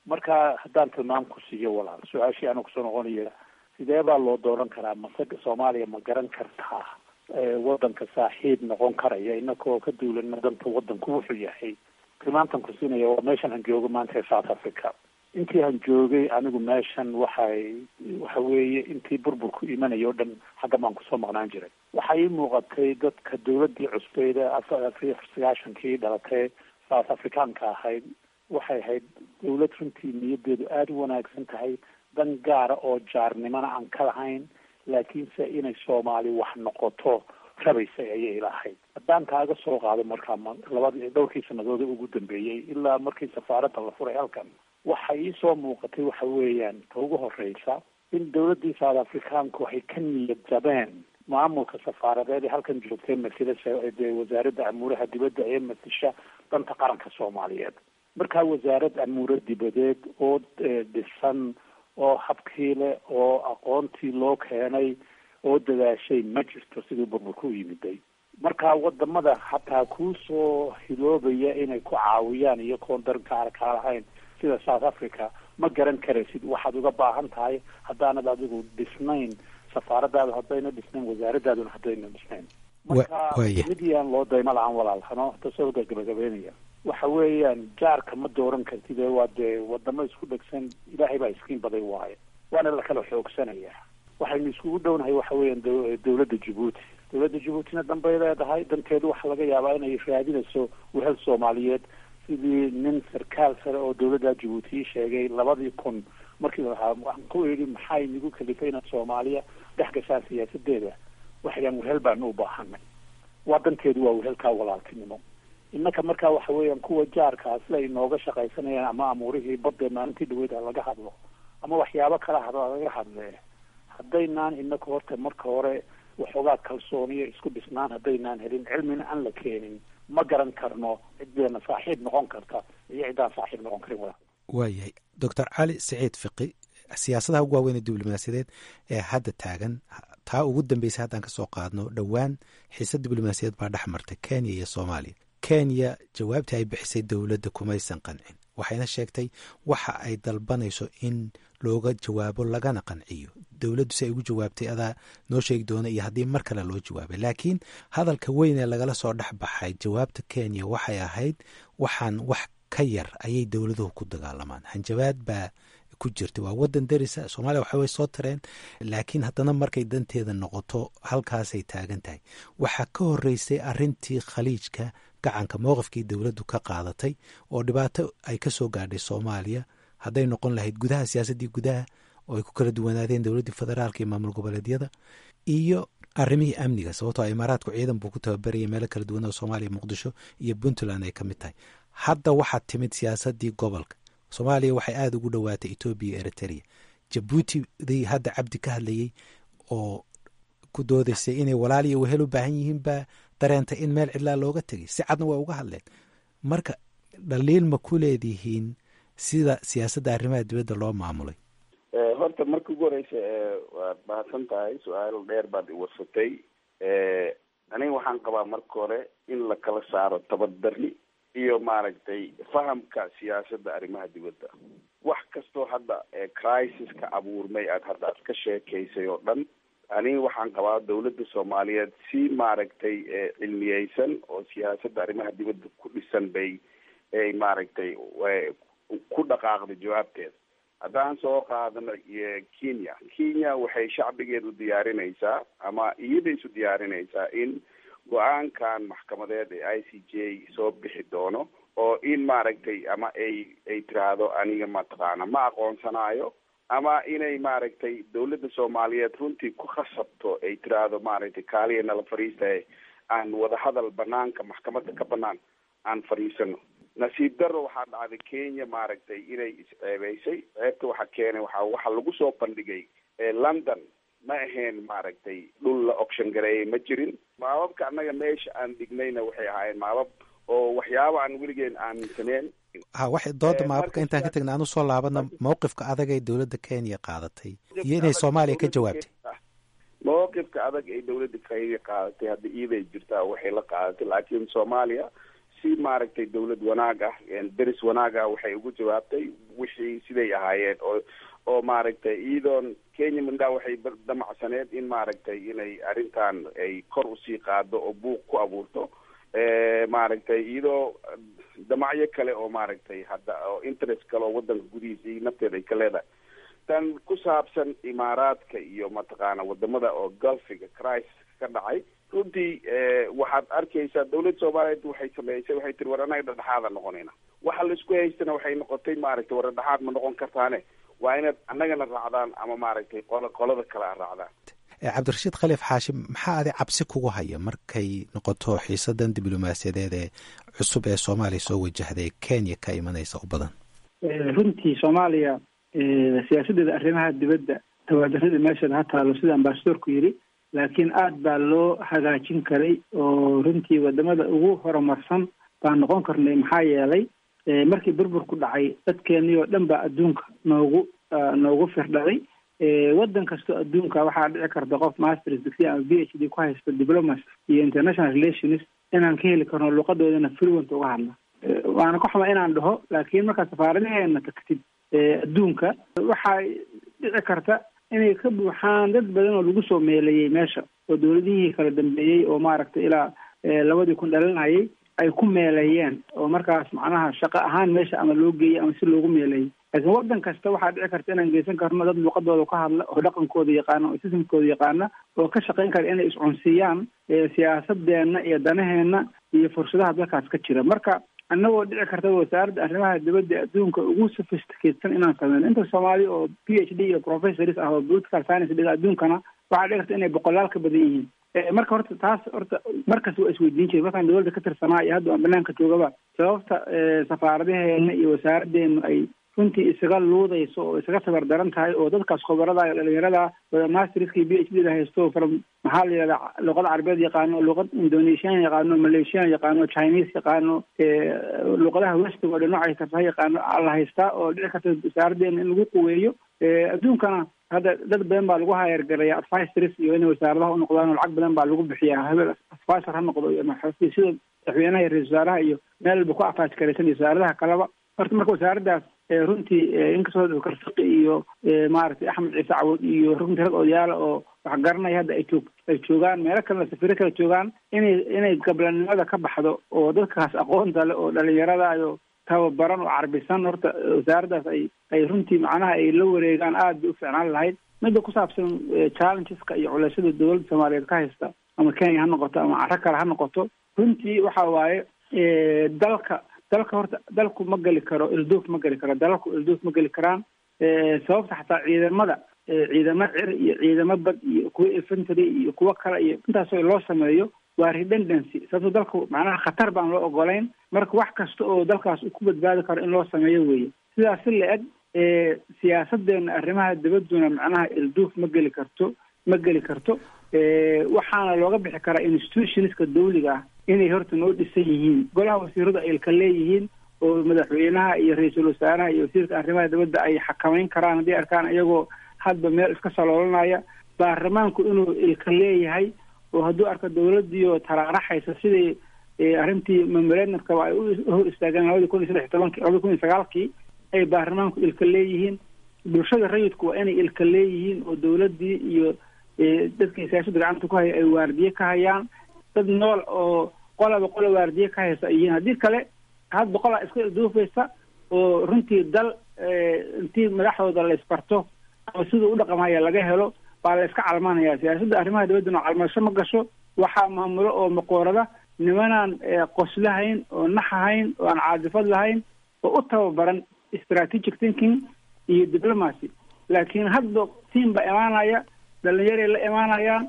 marka haddaan tilmaam ku siiyo walaal su-aashii ana kusoo noqonaya sidee baa loo dooran karaa mase soomaaliya ma garan kartaa wadanka saaxiib noqon karaya inakoo ka duulana danta wadanku wuxuu yahay tilmaamtan ku siinaya waa meeshan han joogo maanta ee south africa intii han joogay anigu meeshan waxay waxa weeye intii burburku imanaya o dhan xagga baan kusoo maqnaan jiray waxaa ii muuqatay dadka dawladii cusbeyda afar sagaashankii dhalatay south africaanka ahayd waxay ahayd dawlad runtii niyadeedu aada u wanaagsan tahay dan gaara oo jaarnimona aan ka lahayn laakiinse inay soomaali wax noqoto rabaysay ayay ilahayd haddaan kaaga soo qaado markaa labadii dhowrkii sanadood ugu dambeeyey ilaa markii safaaradda la furay halkan waxa iisoo muuqatay waxa weeyaan ta ugu horeysa in dawladdii south africaanku waxay ka niyad jabeen maamulka safaaradeed ee halkan joogtay masida dee wasaaradda amuuraha dibadda ee matisha danta qaranka soomaaliyeed markaa wasaarad amuure dibadeed oo dhisan oo habkii leh oo aqoontii loo keenay oo dadaashay ma jirto sidii burburku u yimiday marka wadamada hataa kuusoo hiloobaya inay ku caawiyaan iyagoon dan kaara kaa lahayn sida south africa ma garan karaysid waxaad uga baahan tahay haddaanad adigu dhisnayn safaaradaadu haddayna dhisnayn wasaaradaaduna haddayna dhisnayn marka midiyaan loo daymo la-aan walaalhano tasoo gabagabeynaya waxa weeyaan jaarka ma dooran kartid ee waa dee wadamo isku dhegsan ilaahay baa iskiin baday waaye waana lakala xoogsanayaa waxaynu iskugu dhownahay waxa weeyaan dawladda jabuuti dawladda jabuutina danbay leedahay danteedu waxaa laga yaabaa inay raadinayso wehel soomaaliyeed sidii nin sarkaal sare oo dawladda jabuuti ii sheegay labadii kun markii lahaa waxaan ku idhi maxaa inagu kalifay inaad soomaaliya dhex gashaan siyaasadeeda waxayaan wehel baanu u baahanay waa danteedu waa wehelkaa walaaltinimo innaka markaa waxa weeyaan kuwa jaarkaa sida ay nooga shaqaysanayaan ama amuurihii badee maalintii dhaweyd ha laga hadlo ama waxyaabo kala hadlo laga hadlee haddaynaan inaka horta marka hore waxoogaa kalsooniyo isku dhisnaan haddaynaan helin cilmina aan la keenin ma garan karno ciddeena saaxiib noqon karta iyo ciddaan saaxiib noqon karin walaal
waayahay doctor cali siciid fiqi siyaasadaha ugu waaweyn ee diblomaasiyadeed ee hadda taagan taa ugu dambeysay haddaan ka soo qaadno dhowaan xiise diblomaasiyadeed baa dhex martay kenya iyo soomaaliya kenya jawaabtii ay bixisay dowladda kumaysan qancin waxayna sheegtay waxa ay dalbanayso in looga jawaabo lagana qanciyo dowladdu si ay ugu jawaabtay adaa noo sheegi doona iyo haddii mar kale loo jawaabay laakiin hadalka weyn ee lagala soo dhex baxay jawaabta kenya waxay ahayd waxaan wax ka yar ayay dowladuhu ku dagaalamaan hanjabaad baa ku jirta waa wadan darisa soomaaliya waxa way soo tareen laakiin haddana markay danteeda noqoto halkaasay taagan tahay waxaa ka horeysay arintii khaliijka gacanka mowqifkii dowladdu ka qaadatay oo dhibaato ay ka soo gaadhay soomaaliya hadday noqon lahayd gudaha siyaasaddii gudaha oo ay ku kala duwanaadeen dowladdii federaalka iyo maamul goboleedyada iyo arrimihii amniga sababtoo imaaraadku ciidan buu ku tababarayay meelo kala duwan oo soomaaliya muqdisho iyo puntland ay ka mid tahay hadda waxaa timid siyaasaddii gobolka soomaaliya waxay aada ugu dhowaatay etoobiya iyo eritrea jabuutidii hadda cabdi ka hadlayey oo ku doodaysay inay walaal iyo wehel u baahan yihiin baa dareentay in meel cidlaa looga tegay si cadna waa uga hadleen marka dhaliil ma ku leedihiin sida siyaasadda arrimaha dibadda loo maamulay
horta marka ugu horeysa waad mahadsan tahay su-aal dheer baad iwarsatay aniga waxaan qabaa marka hore in la kala saaro tabadari iyo maaragtay fahamka siyaasadda arrimaha dibadda wax kastoo hadda crisis-ka abuurmay aad hadda aad ka sheekaysay oo dhan aniga waxaan qabaa dawladda soomaaliyeed si maaragtay cilmiyeysan oo siyaasadda arrimaha dibadda ku dhisan bay ay maaragtay ku dhaqaaqday jawaabteeda haddaan soo qaadano kenya kenya waxay shacbigeedu diyaarinaysaa ama iyada isu diyaarinaysaa in go-aankan maxkamadeed ee i c j soo bixi doono oo in maaragtay ama ay ay tiraahdo aniga mataqaana ma aqoonsanaayo ama inay maaragtay dawladda soomaaliyeed runtii ku khasabto ay tiraahdo maaragtay kaaliya nala fadhiistaye aan wadahadal banaanka maxkamadda ka banaan aan fadhiisano nasiib daro waxaa dhacday kenya maaragtay inay isceebeysay ceebta waxa keenay waxa waxa lagu soo bandhigay london ma ahayn maaragtay dhul la oction gareeyay ma jirin maababka annaga meesha aan dhignayna waxay ahaayeen maabab oo waxyaaba aan weligeen aaminsaneen
ha waxay dooda maababka intaan ka tagna aan usoo laabana mawqifka adag ay dowladda kenya qaadatay iyo inay soomaaliya ka jawaabtay
mawqifka adag ay dowladda kenya qaadatay hadda iiday jirtaa waxay la qaadatay laakiin soomaaliya si maaragtay dawlad wanaag ah deris wanaag ah waxay ugu jawaabtay wixii siday ahaayeen oo oo maaragtay iyadoon kenya mindhaa waxay damacsaneed in maaragtay inay arrintan ay kor usii qaado oo buuq ku abuurto maaragtay iyadoo damacyo kale oo maaragtay hadda oo interest kale oo wadanka gudihiisa iyo nafteeda ay ka leedahay tan ku saabsan imaaraadka iyo mataqaana wadamada oo gulfiga crisis ka dhacay runtii waxaad arkaysaa dawladda soomaaliyeed waxay sameysay waxay tiri war anaga dhadhexaada noqonayna waxa laisku haystana waxay noqotay maaragtay war dhadhexaad ma noqon kartaane waa inaad annagana raacdaan ama maaragtay qolo qolada kale a raacdaan
cabdirashiid khaliif xaashim maxaa adi cabsi kugu haya markay noqoto xiisadan diblomaasiyadeed ee cusub ee soomaaliya soo wajahday kenya ka imanaysa u badan
runtii soomaaliya siyaasadeeda arrimaha dibadda tawaadarada meesheeda ha taalo sida ambasadorku yidhi laakiin aad baa loo hagaajin karay oo runtii wadamada ugu horumarsan baan noqon karnay maxaa yeelay markii burburku dhacay dadkeenii oo dhan baa adduunka noogu noogu firdhaday waddan kastoo adduunka waxaa dhici karta qof masters degree ama b h d ku haysta diplomacy iyo international relations inaan ka heli karno luqadoodana fluent uga hadla waana ka xuma inaan dhaho laakiin markaa safaaradaheena tagtid adduunka waxaa dhici karta inay ka buuxaan dad badan oo lagu soo meeleeyey meesha oo dawladihii kala dambeeyey oo maaragtay ilaa labadii kun dhalinayay ay ku meeleeyeen oo markaas macnaha shaqo ahaan meesha ama loo geeyey ama si loogu meeleeyey laakiin waddan kasta waxaa dhici karta inaan geysan karno dad luqadooda ka hadla oo dhaqankooda yaqaana oo sistamkooda yaqaana oo ka shaqayn kara inay iscunsiiyaan siyaasadeenna iyo danaheenna iyo fursadaha dalkaas ka jira marka annagoo dhici karta wasaaradda arrimaha dibadda adduunka ugu sophisticatesan inaan sameyno inta soomaali oo p h d iyo professors ah oo political science dhiga adduunkana waxaa dhici karta inay boqolaal ka badan yihiin marka horta taas horta markas waa isweydiin jiray markaan dawladda ka tirsanaa iyo hadda aan banaanka joogaba sababta safaaradaheena iyo wasaaradeenu ay runtii isaga luudayso oo isaga tabar daran tahay oo dadkaas khubarada iyo dhalinyarada wada masterska iyo b h d da haysto from maxaa la yidhahdaa luqada carabeed yaqaano luqad indonesian yaqaano malaysian yaqaano chinese yaqaano luqadaha westiga oo dhan noocay karta ha yaqaano la haystaa oo dhici karta wasaaradeena in lagu quweeyo adduunkana hadda dad badan baa lagu hayargaraya advisors iyo inay wasaaradaha u noqdaan oo lacag badan baa lagu bixiyaa hebel advisor ha noqdo iyo sida madaxweynaha iyo ra-isul wasaaraha iyo meel walba ku afaaj garaysan iyo wasaaradaha kaleba horta marka wasaaraddaas runtii inkastoo doctor fiqi iyo maaragtay axmed ciise cawood iyo runtii rag odayaala oo wax garanaya hadda ay joog ay joogaan meelo kalena safiro kala joogaan inay inay gablanimada ka baxdo oo dadkaas aqoonta leh oo dhalinyarada iyo tababaran oo carbisan horta wasaaraddaas ay ay runtii macnaha ay la wareegaan aad bay u fiicnaan lahayd midda ku saabsan challengeska iyo culeysyada dowladda soomaaliyeed ka haysta ama kenya ha noqoto ama caro kale ha noqoto runtii waxa waaye dalka dalka horta dalku ma geli karo ilduuf ma geli karo dalalku ilduuf ma geli karaan sababta xataa ciidamada ciidamo cir iyo ciidamo bad iyo kuwa infantry iyo kuwo kale iyo intaasoo loo sameeyo waa redundancy sababto dalku macnaha khatar baan loo ogolayn marka wax kasta oo dalkaas uu ku badbaadi karo in loo sameeyo weeye sidaas si la-eg siyaasadeena arrimaha dibadduna macnaha ilduuf ma geli karto ma geli karto waxaana looga bixi karaa institutionska dawliga ah inay horta noo dhisan yihiin golaha wasiiradu ay ilka leeyihiin oo madaxweynaha iyo ra-iisul wasaaraha iyo wasiirka arrimaha dibadda ay xakameyn karaan haddii arkaan iyagoo hadba meel iska saloolanaya baarlamaanku inuu ilka leeyahay oo hadduu arko dawladdiioo taraaraxaysa sidii arrintii memorandumkaba ay u hor istaageen labadii kun iyo saddex iyo tobankii labadii kun iyo sagaalkii ay baarlamaanku ilka leeyihiin bulshada rayidku waa inay ilka leeyihiin oo dawladdii iyo dadkii siyaasada gacanta ku haya ay waardiye ka hayaan dad nool oo qolaba qola waardiye ka haysa ay yihiin haddii kale hadba qolaa iska ilduufaysa oo runtii dal intii madaxdooda la isbarto ama siduu u dhaqamaya laga helo baa la iska calmanaya siyaasadda arrimaha dibadduna calmasho ma gasho waxaa maamulo oo maqoorada nimanaan qoslahayn oo naxahayn oo aan caadifad lahayn oo u tababaran strategic thinking iyo diplomacy laakiin hadba tiam baa imaanaya dhalinyaray la imaanayaan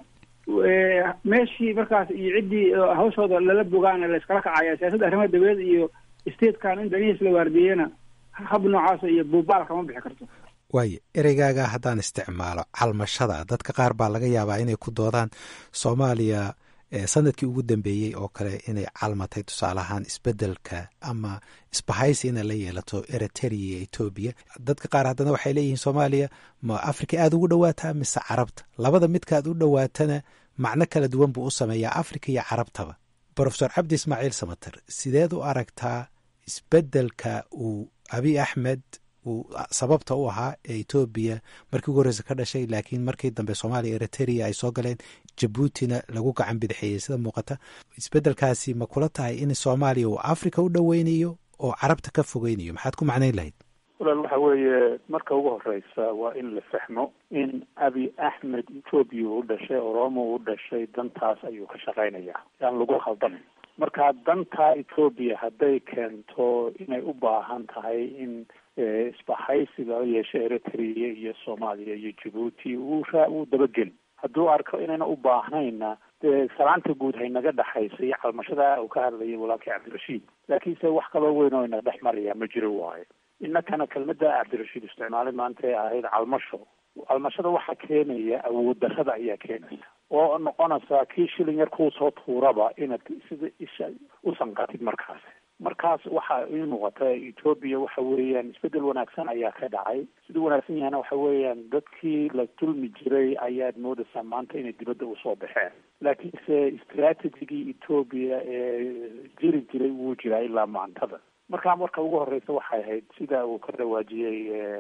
meeshii markaas iyo ciddii hawshooda lala bogaana la iskala kacaya siyaasadda arrimaha dabadeed iyo statekan in danihiis la waardiyeena hab noocaasa iyo buubaalka ma bixi karto
waayo ereygaaga haddaan isticmaalo calmashada dadka qaar baa laga yaabaa inay ku doodaan soomaaliya sanadkii ugu dambeeyey oo kale inay calmatay tusaale ahaan isbedelka ama isbahaysi inay la yeelato eritrea iyo etoobiya dadka qaar haddana waxay leeyihiin soomaaliya ma africa aada ugu dhawaataa mise carabta labada midka aad u dhowaatana macno kala duwan buu u sameeyaa africa iyo carabtaba brofesor cabdi ismaaciil samater sideed u aragtaa isbeddelka uu abiy axmed uu sababta u ahaa ee etoobiya markii ugu horreysa ka dhashay laakiin markii dambe soomaaliya eritrea ay soo galeen jabuutina lagu gacan bidixeeyey sida muuqata isbeddelkaasi ma kula tahay in soomaaliya uu africa u dhoweynayo oo carabta ka fogeynayo maxaad ku macnayn lahayd
walaal waxa weeye marka ugu horeysa waa in la fahmo in abi axmed etoobiya u dhashay oromo u dhashay dantaas ayuu ka shaqeynayaa yaan lagu khaldamin marka danta etoobiya hadday keento inay u baahan tahay in isbahaysi lala yeesho eritrea iyo soomaaliya iyo jabuuti uu raa uu dabageli hadduu arko inayna u baahnayna dee salaanta guud haynaga dhexaysa iyo calmashada uu ka hadlayay walaalkii cabdirashiid laakiinse wax kaloo weyn oo ina dhex maraya ma jiro waayo innakana kelmada cabdirashiid isticmaalay maanta ee ahayd calmasho calmashada waxaa keenaya awood darrada ayaa keenaysa oo noqonaysaa kii shilin yar kuu soo tuuraba inaad sida isha u sanqatid markaas markaas waxa ii muuqata etoobiya waxa weeyaan isbedel wanaagsan ayaa ka dhacay siduu wanaagsan yahana waxa weeyaan dadkii la dulmi jiray ayaad moodaysaa maanta inay dibadda usoo baxeen laakiinse strategigii etoobiya ee jiri jiray wuu jiraa ilaa maantada markaa marka ugu horeysa waxay ahayd sida uu ka dhawaajiyey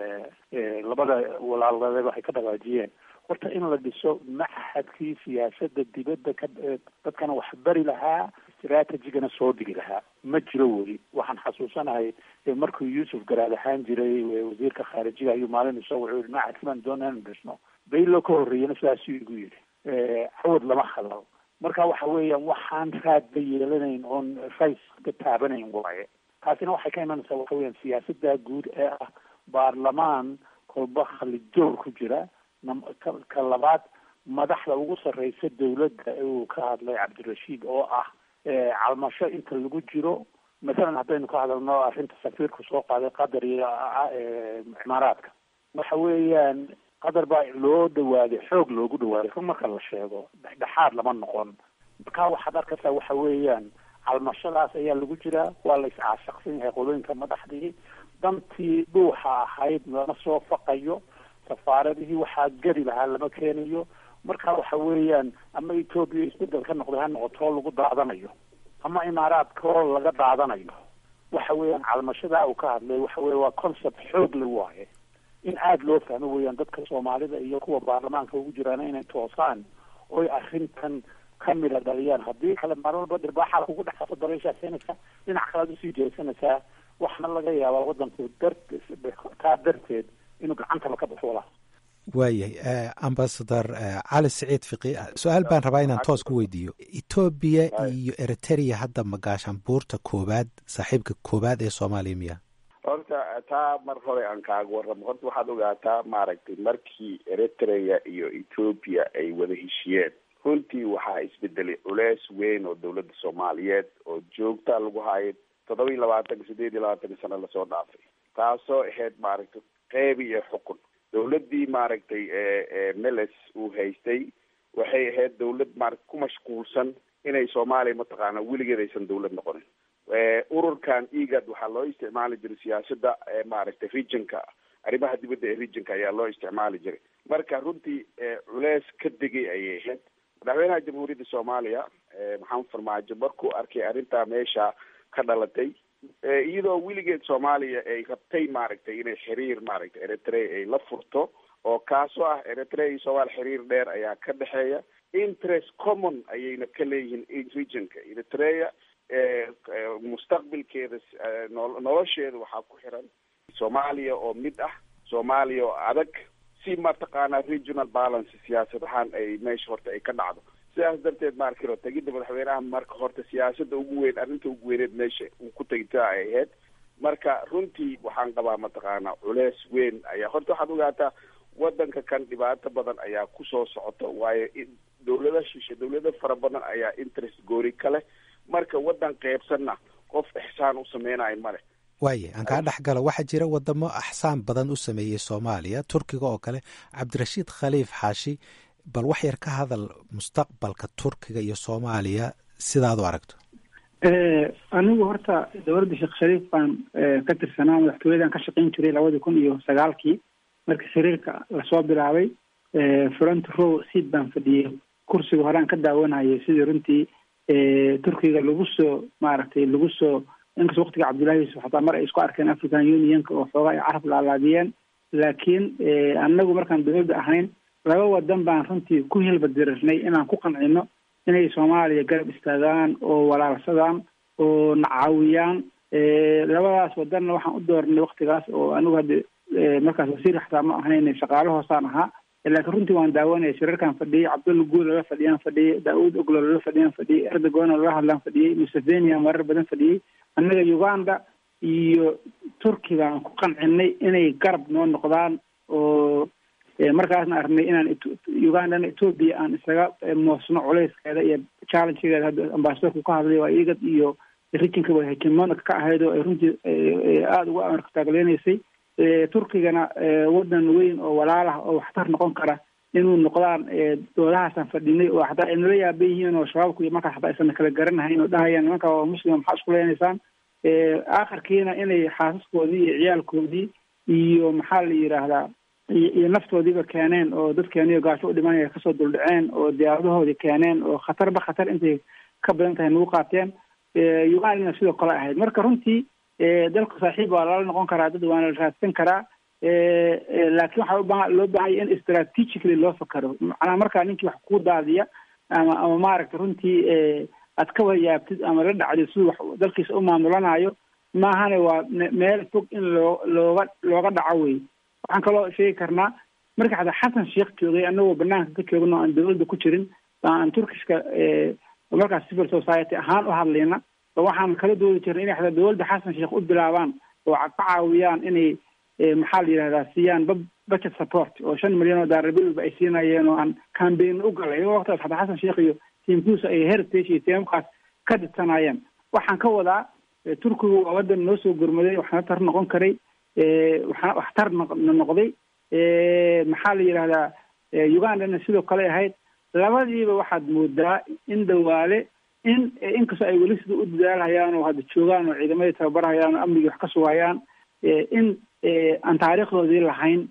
labada walaalade waxay ka dhawaajiyeen horta in la dhiso maxadkii siyaasada dibadda ka dadkana wax bari lahaa strategigana soo dhigi lahaa ma jiro weli waxaan xasuusanahay markuu yuusuf garaad ahaan jiray wasiirka khaarijiga ayuu maalin isoo wuxuu yihi maxadki baan doona inu dhisno baylo ka horreeyana sidaasuu igu yidhi cawad lama hadlo marka waxa weeyaan waxaan raadba yeelanayn oon rays ka taabanayn waaye taasina waxay ka imanaysaa waxa weeyaan siyaasada guud ee ah baarlamaan kolba khalijoor ku jira ka labaad madaxda ugu sarreysa dawladda uu ka hadlay cabdirashiid oo ah calmasho inta lagu jiro mathalan haddaynu ka hadalno arrinta safiirku soo qaaday qatar iyo cimaaraadka waxa weeyaan qatar baa loo dhawaaday xoog loogu dhawaaday run marka la sheego dhexdhexaad lama noqon marka waxaad arkaysaa waxa weeyaan calmashadaas ayaa lagu jiraa waa la iscaashaqsan yahay qolooyinka madaxdii dantii dhuuxa ahayd lama soo faqayo safaaradihii waxaa geli lahaa lama keenayo marka waxa weeyaan ama etoobiya isbedel ka noqday ha noqotoo lagu daadanayo ama imaaraadkoo laga daadanayo waxa weeyaan calmashada uu ka hadlay waxa weye waa concept xoog la waaye in aada loo fahmo weeyaan dadka soomaalida iyo kuwa baarlamaanka ugu jiraana inay toosaan oy arrintan ka mida dhaliyaan haddii kale marwalba dhirbaaxaa kugu dhexaso dareyshaa keenaysa dhinac kalead usii jeesanaysaa waxna laga yaabaa wadanku dar taa darteed inuu gacantaba ka baxo walaa
waayahay ambasador cali siciid fiqi su-aal baan rabaa inaan toos ku weydiiyo etoobiya iyo eritrea hadda magaashaan buurta koowaad saaxiibka koowaad ee soomaaliya miya
horta taa mar hore aan kaaga warramo horta waxaad ogaataa maaragtay markii eritrea iyo ethoopia ay wada heshiyeen runtii waxaa isbedelay culeys weyn oo dawladda soomaaliyeed oo joogta lagu hayo toddoba iyo labaatanka sideed iyo labaatanka sano lasoo dhaafay taasoo ahayd maaragtay qeyb iyo xukun dawladdii maaragtay meles uu haystay waxay ahayd dawlad maarata ku mashquulsan inay soomaaliya mataqaana weligeed aysan dawlad noqonin ururkan egad waxaa loo isticmaali jiray siyaasada maaragtay regionka arrimaha dibadda ee regionka ayaa loo isticmaali jiray marka runtii culeys ka degay ayay ahayd madaxweynaha jamhuuriyadda soomaaliya maxamed farmaajo markuu arkay arrintaa meesha ka dhalatay iyadoo weligeed soomaaliya ay rabtay maaragtay inay xiriir maaragtay eritrea ay la furto oo kaasoo ah eritrea iyo soomaaliya xiriir dheer ayaa ka dhexeeya interest common ayayna ka leeyihiin regionka eritrea mustaqbilkeeda nolosheeda waxaa ku xiran soomaaliya oo mid ah soomaaliya oo adag si mataqaanaa regional balance siyaasad ahaan ay meesha horta ay ka dhacdo sidaas darteed maarkiro tegidda madaxweynaha marka horta siyaasada ugu weyn arrinta ugu weyneed meesha uu ku tegtaa ay ahayd marka runtii waxaan qabaa mataqaanaa culeys weyn ayaa horta waxaad ogaataa wadanka kan dhibaato badan ayaa kusoo socota waayo dawlada shishe dawlado fara badan ayaa interest goori ka leh marka wadan qeybsanna qof ixsaan u sameynayo male
waaye aan kaa dhex galo waxaa jira wadamo axsaan badan u sameeyey soomaaliya turkiga oo kale cabdirashiid khaliif xaashi bal wax yar ka hadal mustaqbalka turkiga iyo soomaaliya sidaad u aragto
anigu horta dowladda sheekh shariif baan ka tirsanaa madaxtooyadan ka shaqayn jiray labadii kun iyo sagaalkii markii xiriirka lasoo bilaabay front row seat baan fadhiyey kursiga horean ka daawanayay sidii runtii turkiga lagu soo maaragtay lagu soo inkastoo waktiga cabdullahi yuusuf xataa mar ay isku arkeen african unionka oo xoogaa ay carab laalaadiyeen laakiin annagu markaan dowladda ahayn laba wadan baan runtii ku hilbadirirnay inaan ku qancino inay soomaaliya garab istaagaan oo walaalsadaan oo nacaawiyaan labadaas wadanna waxaan u doornay waktigaas oo anigu hadda markaas wasiir xataa ma ahayn shaqaale hoosaan ahaa laakiin runtii waan daawanaya shirarkaan fadhiyey cabdulla guul lala fadhiyaan fadhiyey daauud oglo lala fadhiyaan fadhiyey erdogan lala hadlaan fadhiyey musevenia marar badan fadhiyey annaga uganda iyo turki baan ku qancinay inay garab noo noqdaan oo markaasna aragnay inaan ugandana ethoopia aan isaga moosno culayskeeda iyo challengegeeda hadda ambasadorku ka hadlay waa igad iyo rijinka way hegemonic ka ahayd oo ay runtii aada uga amarka taagleynaysay turkigana wadan weyn oo walaalah oo waxtar noqon kara inuu noqdaan doodahaasaan fadhinay oo hataa ay nala yaaban yihiin oo shabaabku iyo markaas hataa aysan kala garanahayn oo dhahayaan nimanka waa muslima maxaa isku leenaysaan aakhirkiina inay xaasaskoodii iyo ciyaalkoodii iyo maxaa la yidhaahdaa iyo naftoodiiba keeneen oo dadkeeniyo gaasho u dhimanaya kasoo duldhaceen oo diyaaradahoodii keeneen oo khatarba khatar intay ka badan tahay nagu qaateen ugandana sidoo kale ahayd marka runtii dalka saaxiib waa lala noqon karaa dad waana la raadsan karaa laakiin waxaa ubaa loo baahanya in strategically loo fakaro macnaha markaa ninkii wax ku daadiya ama ama maaragta runtii aad ka wayaabtid ama la dhacdid siduu wax dalkiisa u maamulanayo maahane waa meel fog in loo looga looga dhaco wey waxaan kaloo sheegi karnaa marka xataa xasan sheekh joogay anagoo banaanka ka joogno aan dawladda ku jirin aan turkishka markaas civil society ahaan u hadlayna waxaan kala doodi jirnay inay xataa dawladda xasan sheekh u bilaabaan oo ka caawiyaan inay maxaa la yidhahdaa siiyaan budget support oo shan milyan oo daalar bilba ay siinayeen oo aan cambaign u galay iyagoo waqtigaas xataa xasan sheekh iyo tiimkuusa ay heritage iyo tiimkaas ka didsanayeen waxaan ka wadaa turkigu waa wadan noo soo gurmaday waxna tar noqon karay waxna waxtar noqday maxaa la yidhahdaa ugandana sidoo kale ahayd labadiiba waxaad moodaa in dawaale in inkastoo ay weli sida u dadaalhayaan oo hadda joogaan oo ciidamadii tababarhayaan oo amnigii wax ka sugayaan in aan taariikhdoodii lahayn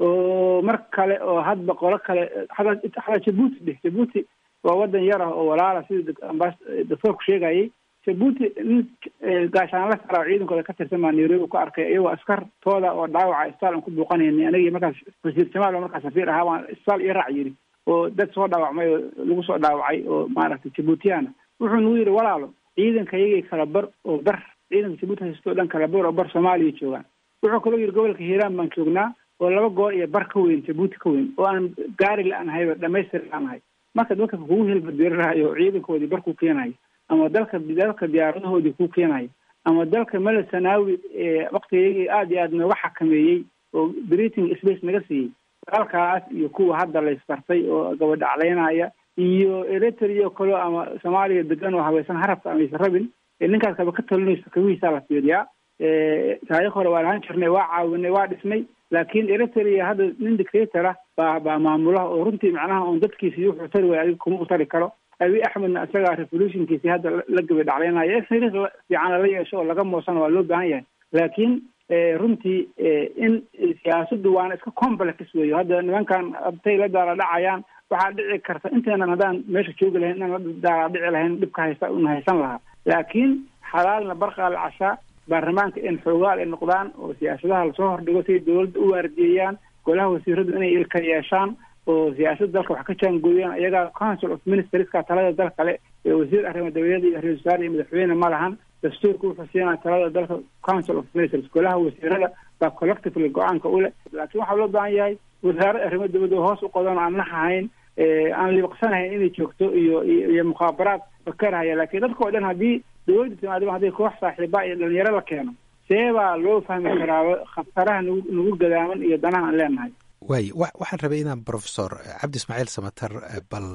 oo mar kale oo hadba qolo kale hataa jabuuti dheh jabuuti waa wadan yar ah oo walaala sida doctoorku sheegayay jabuuti nin gaashaanla sara ciidankooda ka tirsan baa nairobi ku arkay iyagoo askartooda oo dhaawaca isbitaal aan ku buuqanayni anagii markaas wasiir jamaal oo markaas safiir ahaa waan isbitaal iyo raac yidhi oo dad soo dhaawacmay oo lagu soo dhaawacay oo maaragtay jabuutiyana wuxuu nagu yidhi walaalo ciidanka iyagii kala bar oo bar ciidanka jabuuti haysto o dhan kala bar oo bar soomaaliya joogaan wuxuu kaloo yidhi gobolka hiiraan baan joognaa oo laba goor iyo bar ka weyn jabuuti ka weyn oo aan gaari la-aan hayba dhamaystir la-aan hay marka dadka kugu hilbadirirayo ciidankoodii bar ku keenayo ama dalka dalka diyaaradahoodii ku keenayo ama dalka mele sanaawi waktigayagii aada iyo aada nooga xakameeyey oo breathing space naga siiyey dalkaas iyo kuwa hadda laysbartay oo gabadhaclaynaya iyo eritrea kaleo ama soomaaliya degan oo habaysan harabka amaysan rabin ninkaas kaba ka talinayso kawihiisaa la fiiriyaa taariikh hore waa lahaan jirnay waa caawinay waa dhisnay laakiin eritrea hadda nin dictator ah baa baa maamulaha oo runtii macnaha oon dadkiisi wuxuu tari waay adiga kuma u tari karo abi axmedna isagaa revolutionkiisi hadda la gabadhaclaynaya xiriir fiican lala yeesho oo laga moosana waa loo baahan yahay laakiin runtii in siyaasaddu waana iska complex weeyo hadda nimankan abtay la daala dhacayaan waxaa dhici karta inteenan haddaan meesha joogi lahayn inaan la daala dhici lahayn dhibka haysta una haysan lahaa laakiin xalaalna barqaa la cashaa baarlamaanka in xoogaal ay noqdaan oo siyaasadaha lasoo hordhigo siay dawladda u waardiyeeyaan golaha wasiiradu inay ilka yeeshaan oo siyaasadda dalka wax ka jaangooyaan iyagaa council of ministerska talada dal kale ee wasiir arrimo dabadeeda iyo ra-isul wasaare iyo madaxweyne ma lahan dastuurka wuxuu siinaa talada dalka council of ministers golaha wasiirada baa collectively go-aanka u leh laakiin waxaa loo baahan yahay wasaaradda arrimo dabadda hoos u qodan aan nahahayn aan liiqsanahayn inay joogto iyo iyo mukhaabaraad fakarhaya laakiin dadka oo dhan haddii dawladda timaadaba haddii koox saaxiiba iyo dhalinyaro la keeno see baa loo fahmi karaa khataraha nagu nagu gadaaman iyo danaha aan leenahay
waay waxaan rabay inaan professor cabdi ismaaciil samater bal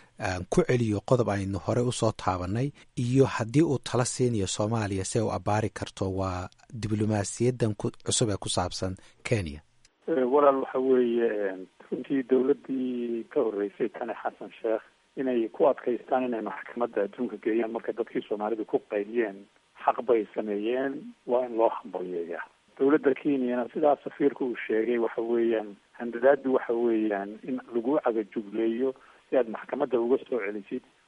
ku celiyo qodob aynu hore usoo taabanay iyo haddii uu tala siinayo soomaaliya si ay u abaari karto waa diblomaasiyadan cusub ee ku saabsan kenya
walaal waxa weeye runtii dawladdii ka horreysay tane xasan sheekh inay ku adkaystaan inay maxkamadda adduunka geeyaan markay dadkii soomaalidu ku qayliyeen xaq bay sameeyeen waa in loo hambalyeeyaa dawladda kenyana sidaa safiirka uu sheegay waxa weeyaan handadaadu waxa weeyaan in lagu cagajugleeyo si aad maxkamadda uga soo celisid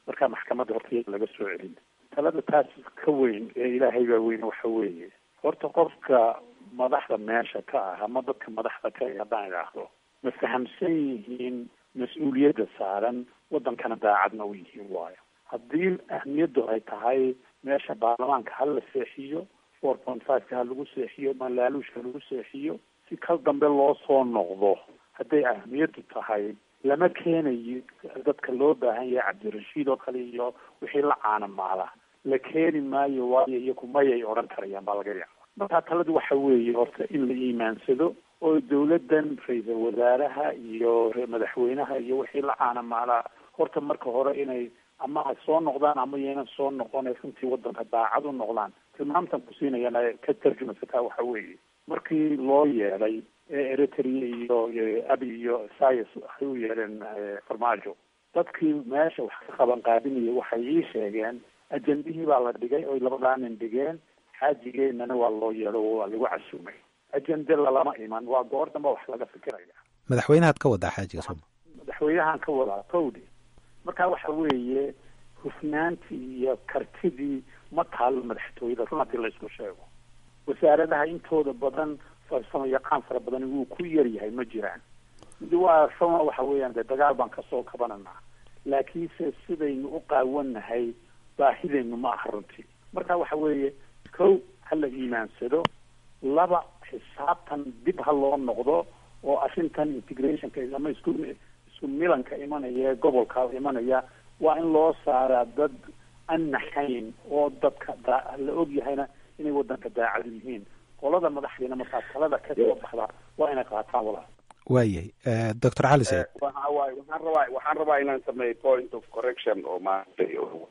markaa maxkamadda horta iyaga laga soo celin talada taas ka weyn ee ilaahay baa weyn waxa weeye horta qofka madaxda meesha ka ah ama dadka madaxda ka ah haddaan idhaahdo ma fahamsan yihiin mas-uuliyadda saaran waddankana daacadna u yihiin waayo haddii ahmiyaddu ay tahay meesha baarlamaanka ha la seexiyo four point five-ka ha lagu seexiyo malaaluushka lagu seexiyo si kal dambe loo soo noqdo hadday ahmiyaddu tahay lama keenayo dadka loo baahan yahay cabdirashiid oo kale iyo wixii la caanamaala la keeni maayo waayo iyo kumayay odhan karayaan baa laga yaaba markaa taladu waxa weeye horta in la iimaansado oo dawladdan ra-iisal wasaaraha iyo madaxweynaha iyo wixii la caanamaalaa horta marka hore inay ama ay soo noqdaan ama yaynan soo noqon runtii waddanka daacad u noqdaan tilmaamtan ku siinayana ka tarjumasataa waxa weeye markii loo yeelay ee eritrea iyo abi iyo sayas waxay u yeeleen farmaajo dadkii meesha wax ka qaban qaadinaya waxay ii sheegeen ajendihii baa la dhigay oy labadaa nin dhigeen xaajigeenana waa loo yeelo waa lagu casuumay ajende lalama iman waa goor damba wax laga fikiraya
madaxweynahaad ka wadaa xaajiga sooma
madaxweynahan ka wadaa towdi marka waxa weeye hufnaantii iyo kartidii ma taalo madaxtooyada run haddii la isku sheego wasaaradaha intooda badan farsamo yaqaan fara badan wuu ku yar yahay ma jiraan mid waa ruma waxa weeyaan dee dagaal baan kasoo kabananaa laakiinse sidaynu u qaawannahay baahidaynu ma aha runtii marka waxa weeye kow ha la iimaansado laba xisaabtan dib ha loo noqdo oo arrintan integrationka ama isku isku milanka imanaya ee gobolka imanaya waa in loo saaraa dad an naxayn oo dadka daa la og yahayna inay waddanka daacad yihiin qolada madaxdiina markaa talada ka soo baxda waa inay qaataan walaal
waayay doctor cali said
waxa waaye waxaan rabaa waxaan rabaa inaan sameeyo point of correction oo maaragtay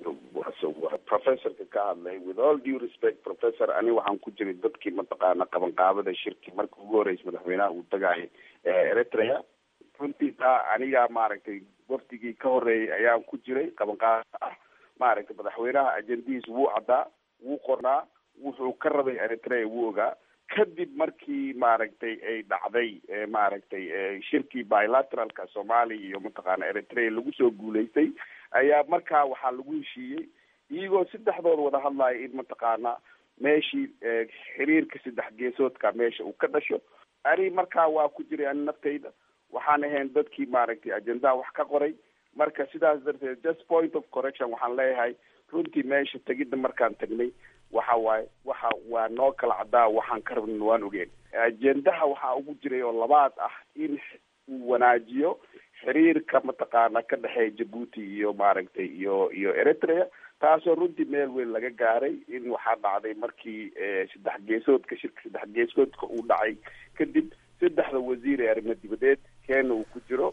professorka ka hadlay with all due respect professor ani waxaan ku jiray dadkii mataqaana qabanqaabada shirki markii ugu horeysa madaxweynaha uu tagaayay eritrea runtii taa aniga maaragtay waftigii ka horeeyay ayaan ku jiray qabanqaabada ah maaragtay madaxweynaha ajendihiis wuu caddaa wuu qornaa wuxuu ka rabay eritrea wuu ogaa kadib markii maaragtay ay dhacday maaragtay shirkii bilateralka soomaaliya iyo mataqaana eritrea lagu soo guulaystay ayaa markaa waxaa lagu heshiiyey iyagoo saddexdood wada hadlaya in mataqaana meeshii xiriirka saddex geesoodka meesha uu ka dhasho ani markaa waa ku jiray ani naftayda waxaan ahayn dadkii maaragtay ajendaha wax ka qoray marka sidaas darteed just point of correction waxaan leeyahay runtii meesha tegidda markaan tagnay waxa waaye waxa waa noo kala caddaa waxaan ka rabnin waan ogeen ajendaha waxaa ugu jiray oo labaad ah in uu wanaajiyo xiriirka mataqaana ka dhexeeya jabuuti iyo maaragtay iyo iyo eritrea taasoo runtii meel weyn laga gaaray in waxaa dhacday markii saddex geesoodka shirka saddex geesoodka uu dhacay kadib saddexda wasiir ee arrimo dibadeed keena uu ku jiro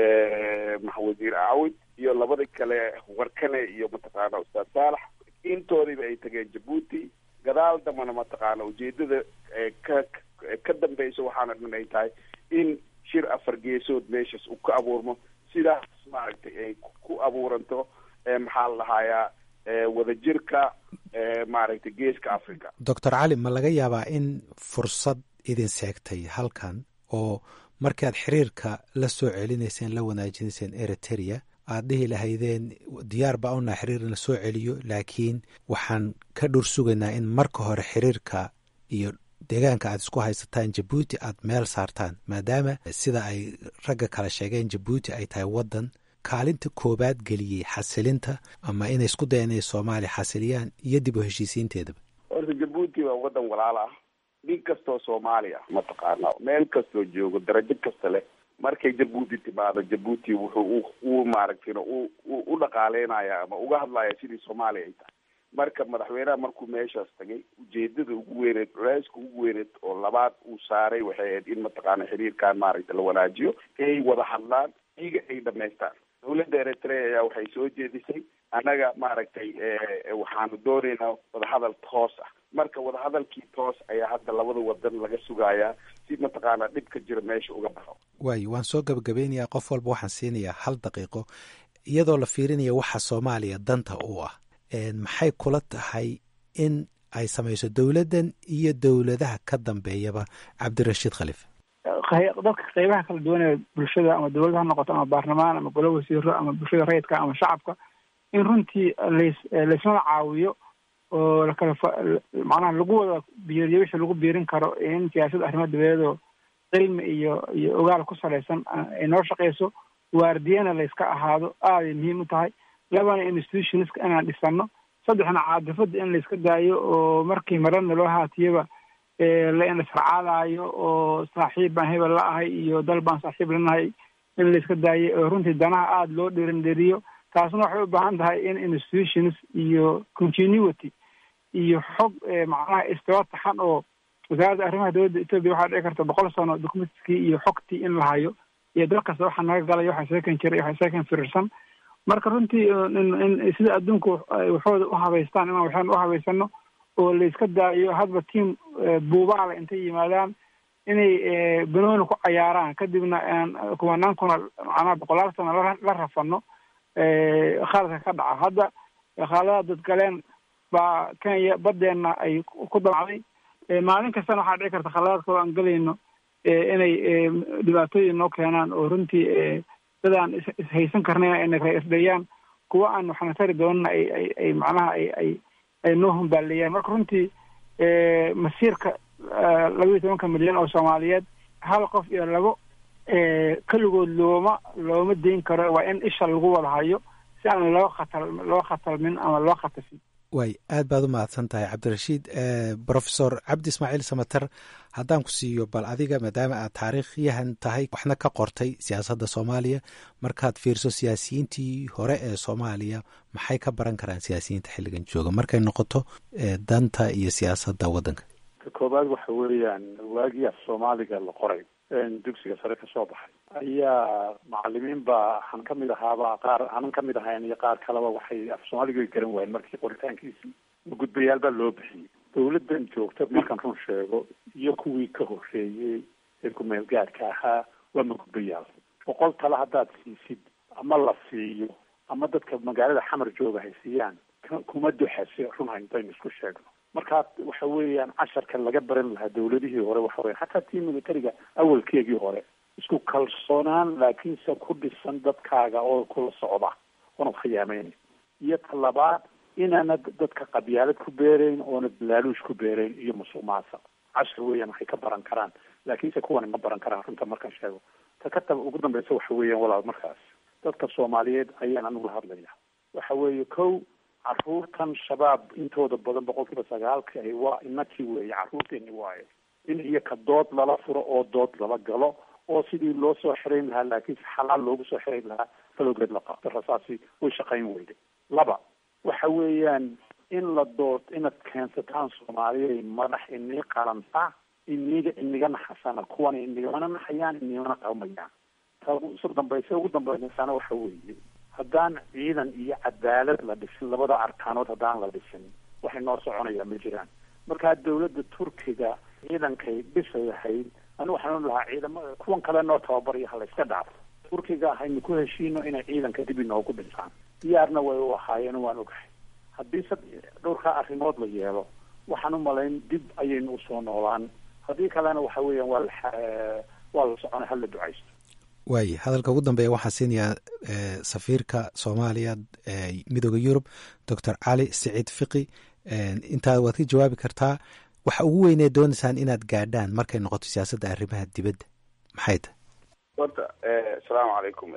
wasiir aawid iyo labada kale warkane iyo mataqaana ustaad saalax intoodiiba ay tageen jabuuti gadaal dambana mataqaana ujeedada ka ka dambeysa waxaana dhan ay tahay in shir afar geesood meeshaas uu ka abuurmo sidaas maaragtay ay ku abuuranto maxaa la dhahayaa wadajirka maaragtay geeska africa
doctor cali ma laga yaabaa in fursad idin seegtay halkan oo markaad xiriirka la soo celinayseen la wanaajinayseen eritrea aad dhihi lahaydeen diyaar baa unaa xiriir in la soo celiyo laakiin waxaan ka dhur sugaynaa in marka hore xiriirka iyo deegaanka aad isku haysataan jabuuti aad meel saartaan maadaama sida ay ragga kale sheegeen jabuuti ay tahay waddan kaalinta koobaad geliyey xasilinta ama inay isku dayan inay soomaaliya xasiliyaan iyo dib u heshiisiinteedaba
horta jabuuti waa waddan walaal ah nin kastoo soomaali ah mataqaana meel kastoo joogo darajo kasta leh markay jabuuti timaado jabuuti wuxuu u maaragtayna u u dhaqaaleynaya ama uga hadlaya sidii soomaaliya ay tahay marka madaxweynaha markuu meeshaas tagay ujeedada ugu weyneed culeyska ugu weyneed oo labaad uu saaray waxay ahayd in mataqaana xiriirkan maaragtay la wanaajiyo ay wada hadlaan iyaga ay dhamaystaan dawladda eritrea ayaa waxay soo jeedisay annaga maaragtay waxaanu doonaynaa wadahadal toos ah marka wadahadalkii toos ayaa hadda labada wadan laga sugayaa si mataqaana dhibka jira meesha uga baxo
waayo waan soo gabagabeynayaa qof walba waxaan siinayaa hal daqiiqo iyadoo la fiirinaya waxa soomaaliya danta u ah maxay kula tahay in ay samayso dowladdan iyo dowladaha ka dambeeyaba cabdirashiid khaliif
dadka qeybaha kala duwan ee bulshada ama dowladda ha noqoto ama baarlamaan ama golo wasiiro ama bulshada rayidka ama shacabka in runtii las laysmada caawiyo oo lakala macnaha lagu wada biiriyo wixii lagu biirin karo in siyaasadda arrimaha dabadeedoo cilmi iyo iyo ogaal ku salaysan ay noo shaqeyso waardiyana layska ahaado aaday muhiim u tahay labana institutionska inaan dhisano saddexna caadifada in layska daayo oo markii marana loo haatiyaba la indhasracaadaayo oo saaxiib baan hebel la ahay iyo dal baan saaxiib lanahay in layska daayo oo runtii danaha aada loo dhiirindhiriyo taasna waxay u baahan tahay in institutions iyo continuity iyo xog macnaha istiwa taxan oo wasaaradda arrimaha dowladda etoobiya waxaa dhici karta boqol sano documentkii iyo xogtii in la hayo iyo dal kasta waxaa naga galay waxaa seekan jiray waxaa seekan firirsan marka runtii in sida adduunku waxooda u habaystaan inaan waxaan u habaysano oo layska daayo hadba tiam buubaala intay yimaadaan inay banooni ku cayaaraan kadibna aan kumanaan kuna macnaha boqolaal sano la rafano khaaladka ka dhaca hadda khaaladaha dadgaleen baa kenya badeena ay ku damacday maalin kastana waxaa dhici karta khaladaad kaloo aan gelayno inay dhibaatooyin noo keenaan oo runtii dadaan ishaysan karnayn ayna kala isdhayaan kuwa aan waxna tari doonana ay ay ay macnaha ay ay ay noo humbaaleeyaan marka runtii masiirka laba iyo tobanka milyan oo soomaaliyeed hal qof iyo labo keligood looma looma dayn karo waa in isha lagu wada hayo si aan loo khatal loo khatalmin ama loo khatasin
waay aad baad u mahadsan tahay cabdirashiid profesor cabdi ismaaciil samater haddaan ku siiyo bal adiga maadaama aad taariikhyahan tahay waxna ka qortay siyaasadda soomaaliya markaad fiirso siyaasiyiintii hore ee soomaaliya maxay ka baran karaan siyaasiyiinta xilligan jooga markay noqoto danta iyo siyaasadda waddanka
ka koobaad waxa weeyaan waagii af soomaaliga la qoray dugsiga sare ka soo baxay ayaa macalimiin baa waxaan kamid ahaaba qaar aanan kamid ahayn iyo qaar kaleba waxay af soomaaliga way garan waayeen markii qoritaankiisii magudbayaal baa loo bixiyey dawladdan joogta markaan run sheego iyo kuwii ka horreeyey ee ku-meel gaadhka ahaa waa magudbayaal boqol tale haddaad siisid ama la siiyo ama dadka magaalada xamar jooga hay siiyaan kuma duxase run hayntaynu isku sheegno markaa waxa weeyaan casharka laga baran lahaa dawladihii hore waxa weya xataa tii militariga awalkeegii hore isku kalsoonaan laakiinse ku dhisan dadkaaga oo kula socda oona khiyaameyn iyo talabaad inaanad dadka qabyaalad ku beerayn oona balaaluush ku beerayn iyo musuq maasa cashar weeyaan waxay ka baran karaan laakiinse kuwani ma baran karaan runta markaan sheego ta ka tab ugu dambeysa waxa weeyaan walaal markaas dadka soomaaliyeed ayaan anigu la hadlaya waxa weeye kow caruurtan shabaab intooda badan boqolkiiba sagaalka ahi waa inakii weeye caruurteeni waaye in iyaka dood lala furo oo dood lala galo oo sidii loo soo xirayn lahaa laakiinse xalaal loogu soo xirayn lahaa falowgeed la qabto rasaasi way shaqayn weyday laba waxa weeyaan in la dood inaad keensataan soomaaliya madax inii qalanta iniga iniga naxasana kuwana inigana naxayaan inigana qalmayaan ta ugu dambaysa ugu dambeysana waxa weeye haddaan ciidan iyo cadaalad la dhisin labada arkaanood haddaan la dhisin waxay noo soconayaa ma jiraan markaa dawladda turkiga ciidankay dhisayahayd anigu waxaan lahaa ciidamada kuwan kale noo tababaryo ha layska dhaafo turkiga haynu ku heshiino inay ciidanka dib inoogu dhisaan diyaarna way u ahaayeen waan ogahay haddii sad dhowrkaa arrimood la yeelo waxaan u malayn dib ayaynu usoo noolaan haddii kalena waxa weeyaan waa la waa la soconay hala ducaysto
waaye hadalka ugu dambeeya waxaan siinayaa safiirka soomaaliya midooda yurub doctor cali siciid fiqi intaa waad ka jawaabi kartaa waxa ugu weynee doonaysaan inaad gaadhaan markay noqoto siyaasadda arrimaha dibadda maxay tahay
horta asalaamu calaykum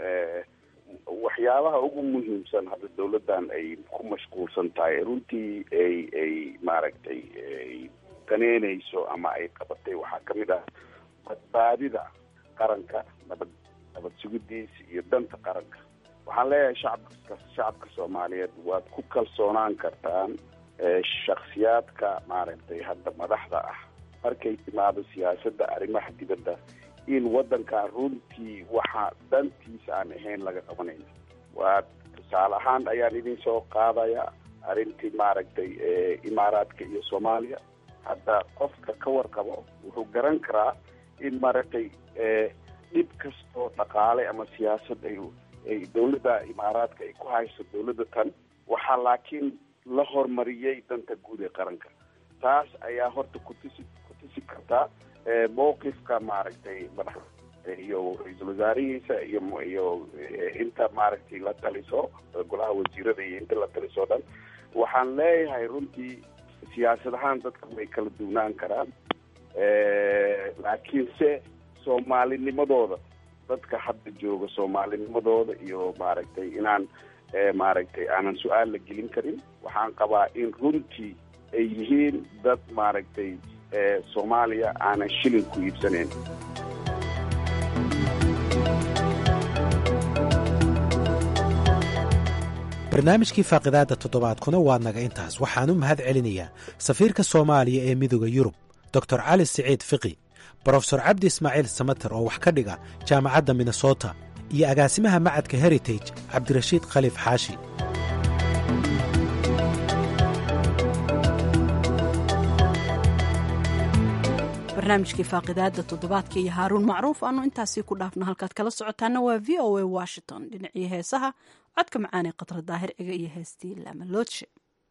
waxyaabaha ugu muhiimsan hadda dawladdan ay ku mashquulsan tahay runtii ay ay maaragtay ay daneynayso ama ay qabatay waxaa kamid ah badbaadida qaranka nabad nabad sugidiisa iyo danta qaranka waxaan leeyahay shacabka shacabka soomaaliyeed waad ku kalsoonaan kartaan shaksiyaadka maaragtay hadda madaxda ah markay timaado siyaasadda arrimaha dibadda in waddankan runtii waxa dantiisa aan ahayn laga qabanayno waa tusaale ahaan ayaan idin soo qaadaya arrintii maaragtay imaaraadka iyo soomaaliya hadda qofka ka warqabo wuxuu garan karaa in maaragtay dhib kastoo dhaqaale ama siyaasad ay ay dawladda imaaraadka ay ku hayso dawladda tan waxaa laakiin la horumariyey danta guud ee qaranka taas ayaa horta kutusi kutusi kartaa mowqifka maaragtay madax iyo ra-iisul wasaarihiisa iyo iyo inta maaragtay la taliso golaha wasiirada iyo inta la taliso dhan waxaan leeyahay runtii siyaasad ahaan dadka way kala duwnaan karaan laakiinse soomaalinimadooda dadka hadda jooga soomaalinimadooda iyo maaragtay inaan maaragtay aanan su-aal la gelin karin waxaan qabaa in runtii ay yihiin dad maaragtay soomaaliya aanan shilin ku iibsanayn
barnaamijkii faaqidaadda toddobaadkuna waa naga intaas waxaan u mahad celinayaa safiirka soomaaliya ee midooda yurub doctor cali siciid fiqi brofesor cabdi ismaaciil samater oo wax ka dhiga jaamacadda minnesota iyo agaasimaha macadka heritage cabdirashiid khaliif xaashi
barnaamijkii faaqidaada toddobaadka iyo haaruun macruuf aanu intaasii ku dhaafno halkaad kala socotaana waa v o a washington dhinacii heesaha codka macaanee qatra daahir ciga iyo heestii laamaloodse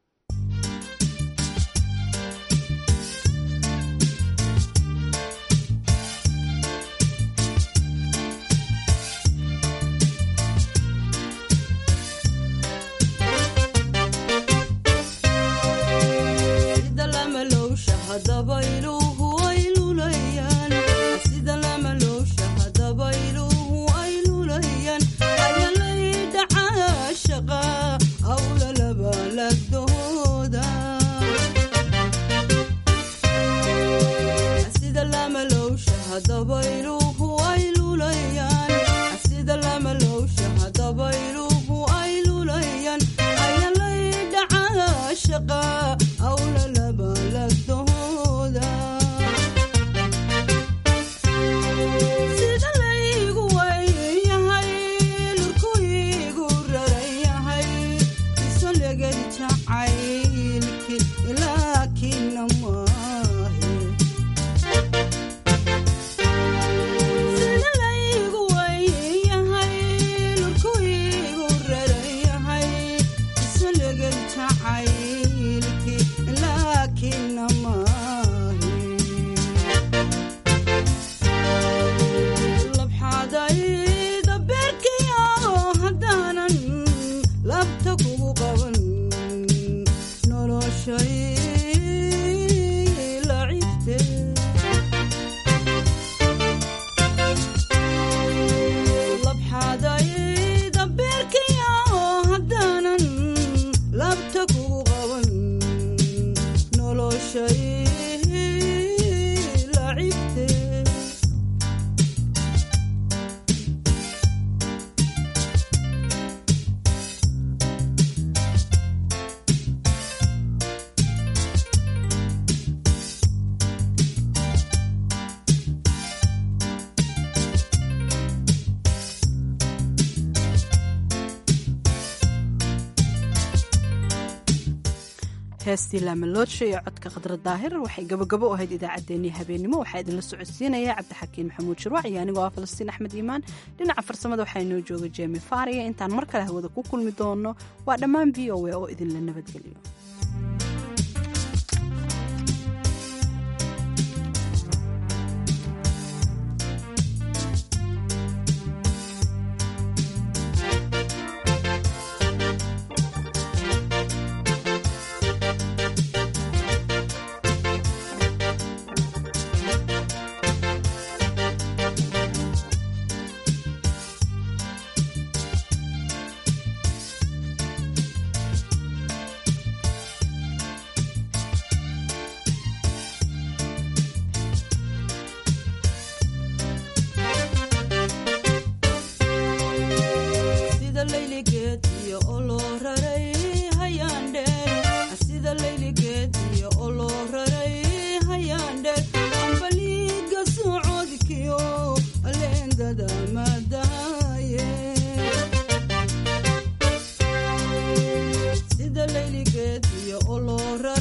heestii laamaloodshi iyo codka khadra daahir waxay gabogabo u ahayd idaacaddeenii habeenimo waxaa idinla socodsiinaya cabdixakiin maxamuud shirwac iyo anigoo ah falastiin axmed iimaan dhinaca farsamada waxaa inoo jooga jemi faariya intaan mar kale hawada ku kulmi doono waa dhammaan v o a oo idinla nabadgeliyo
sida layligeed iyo olora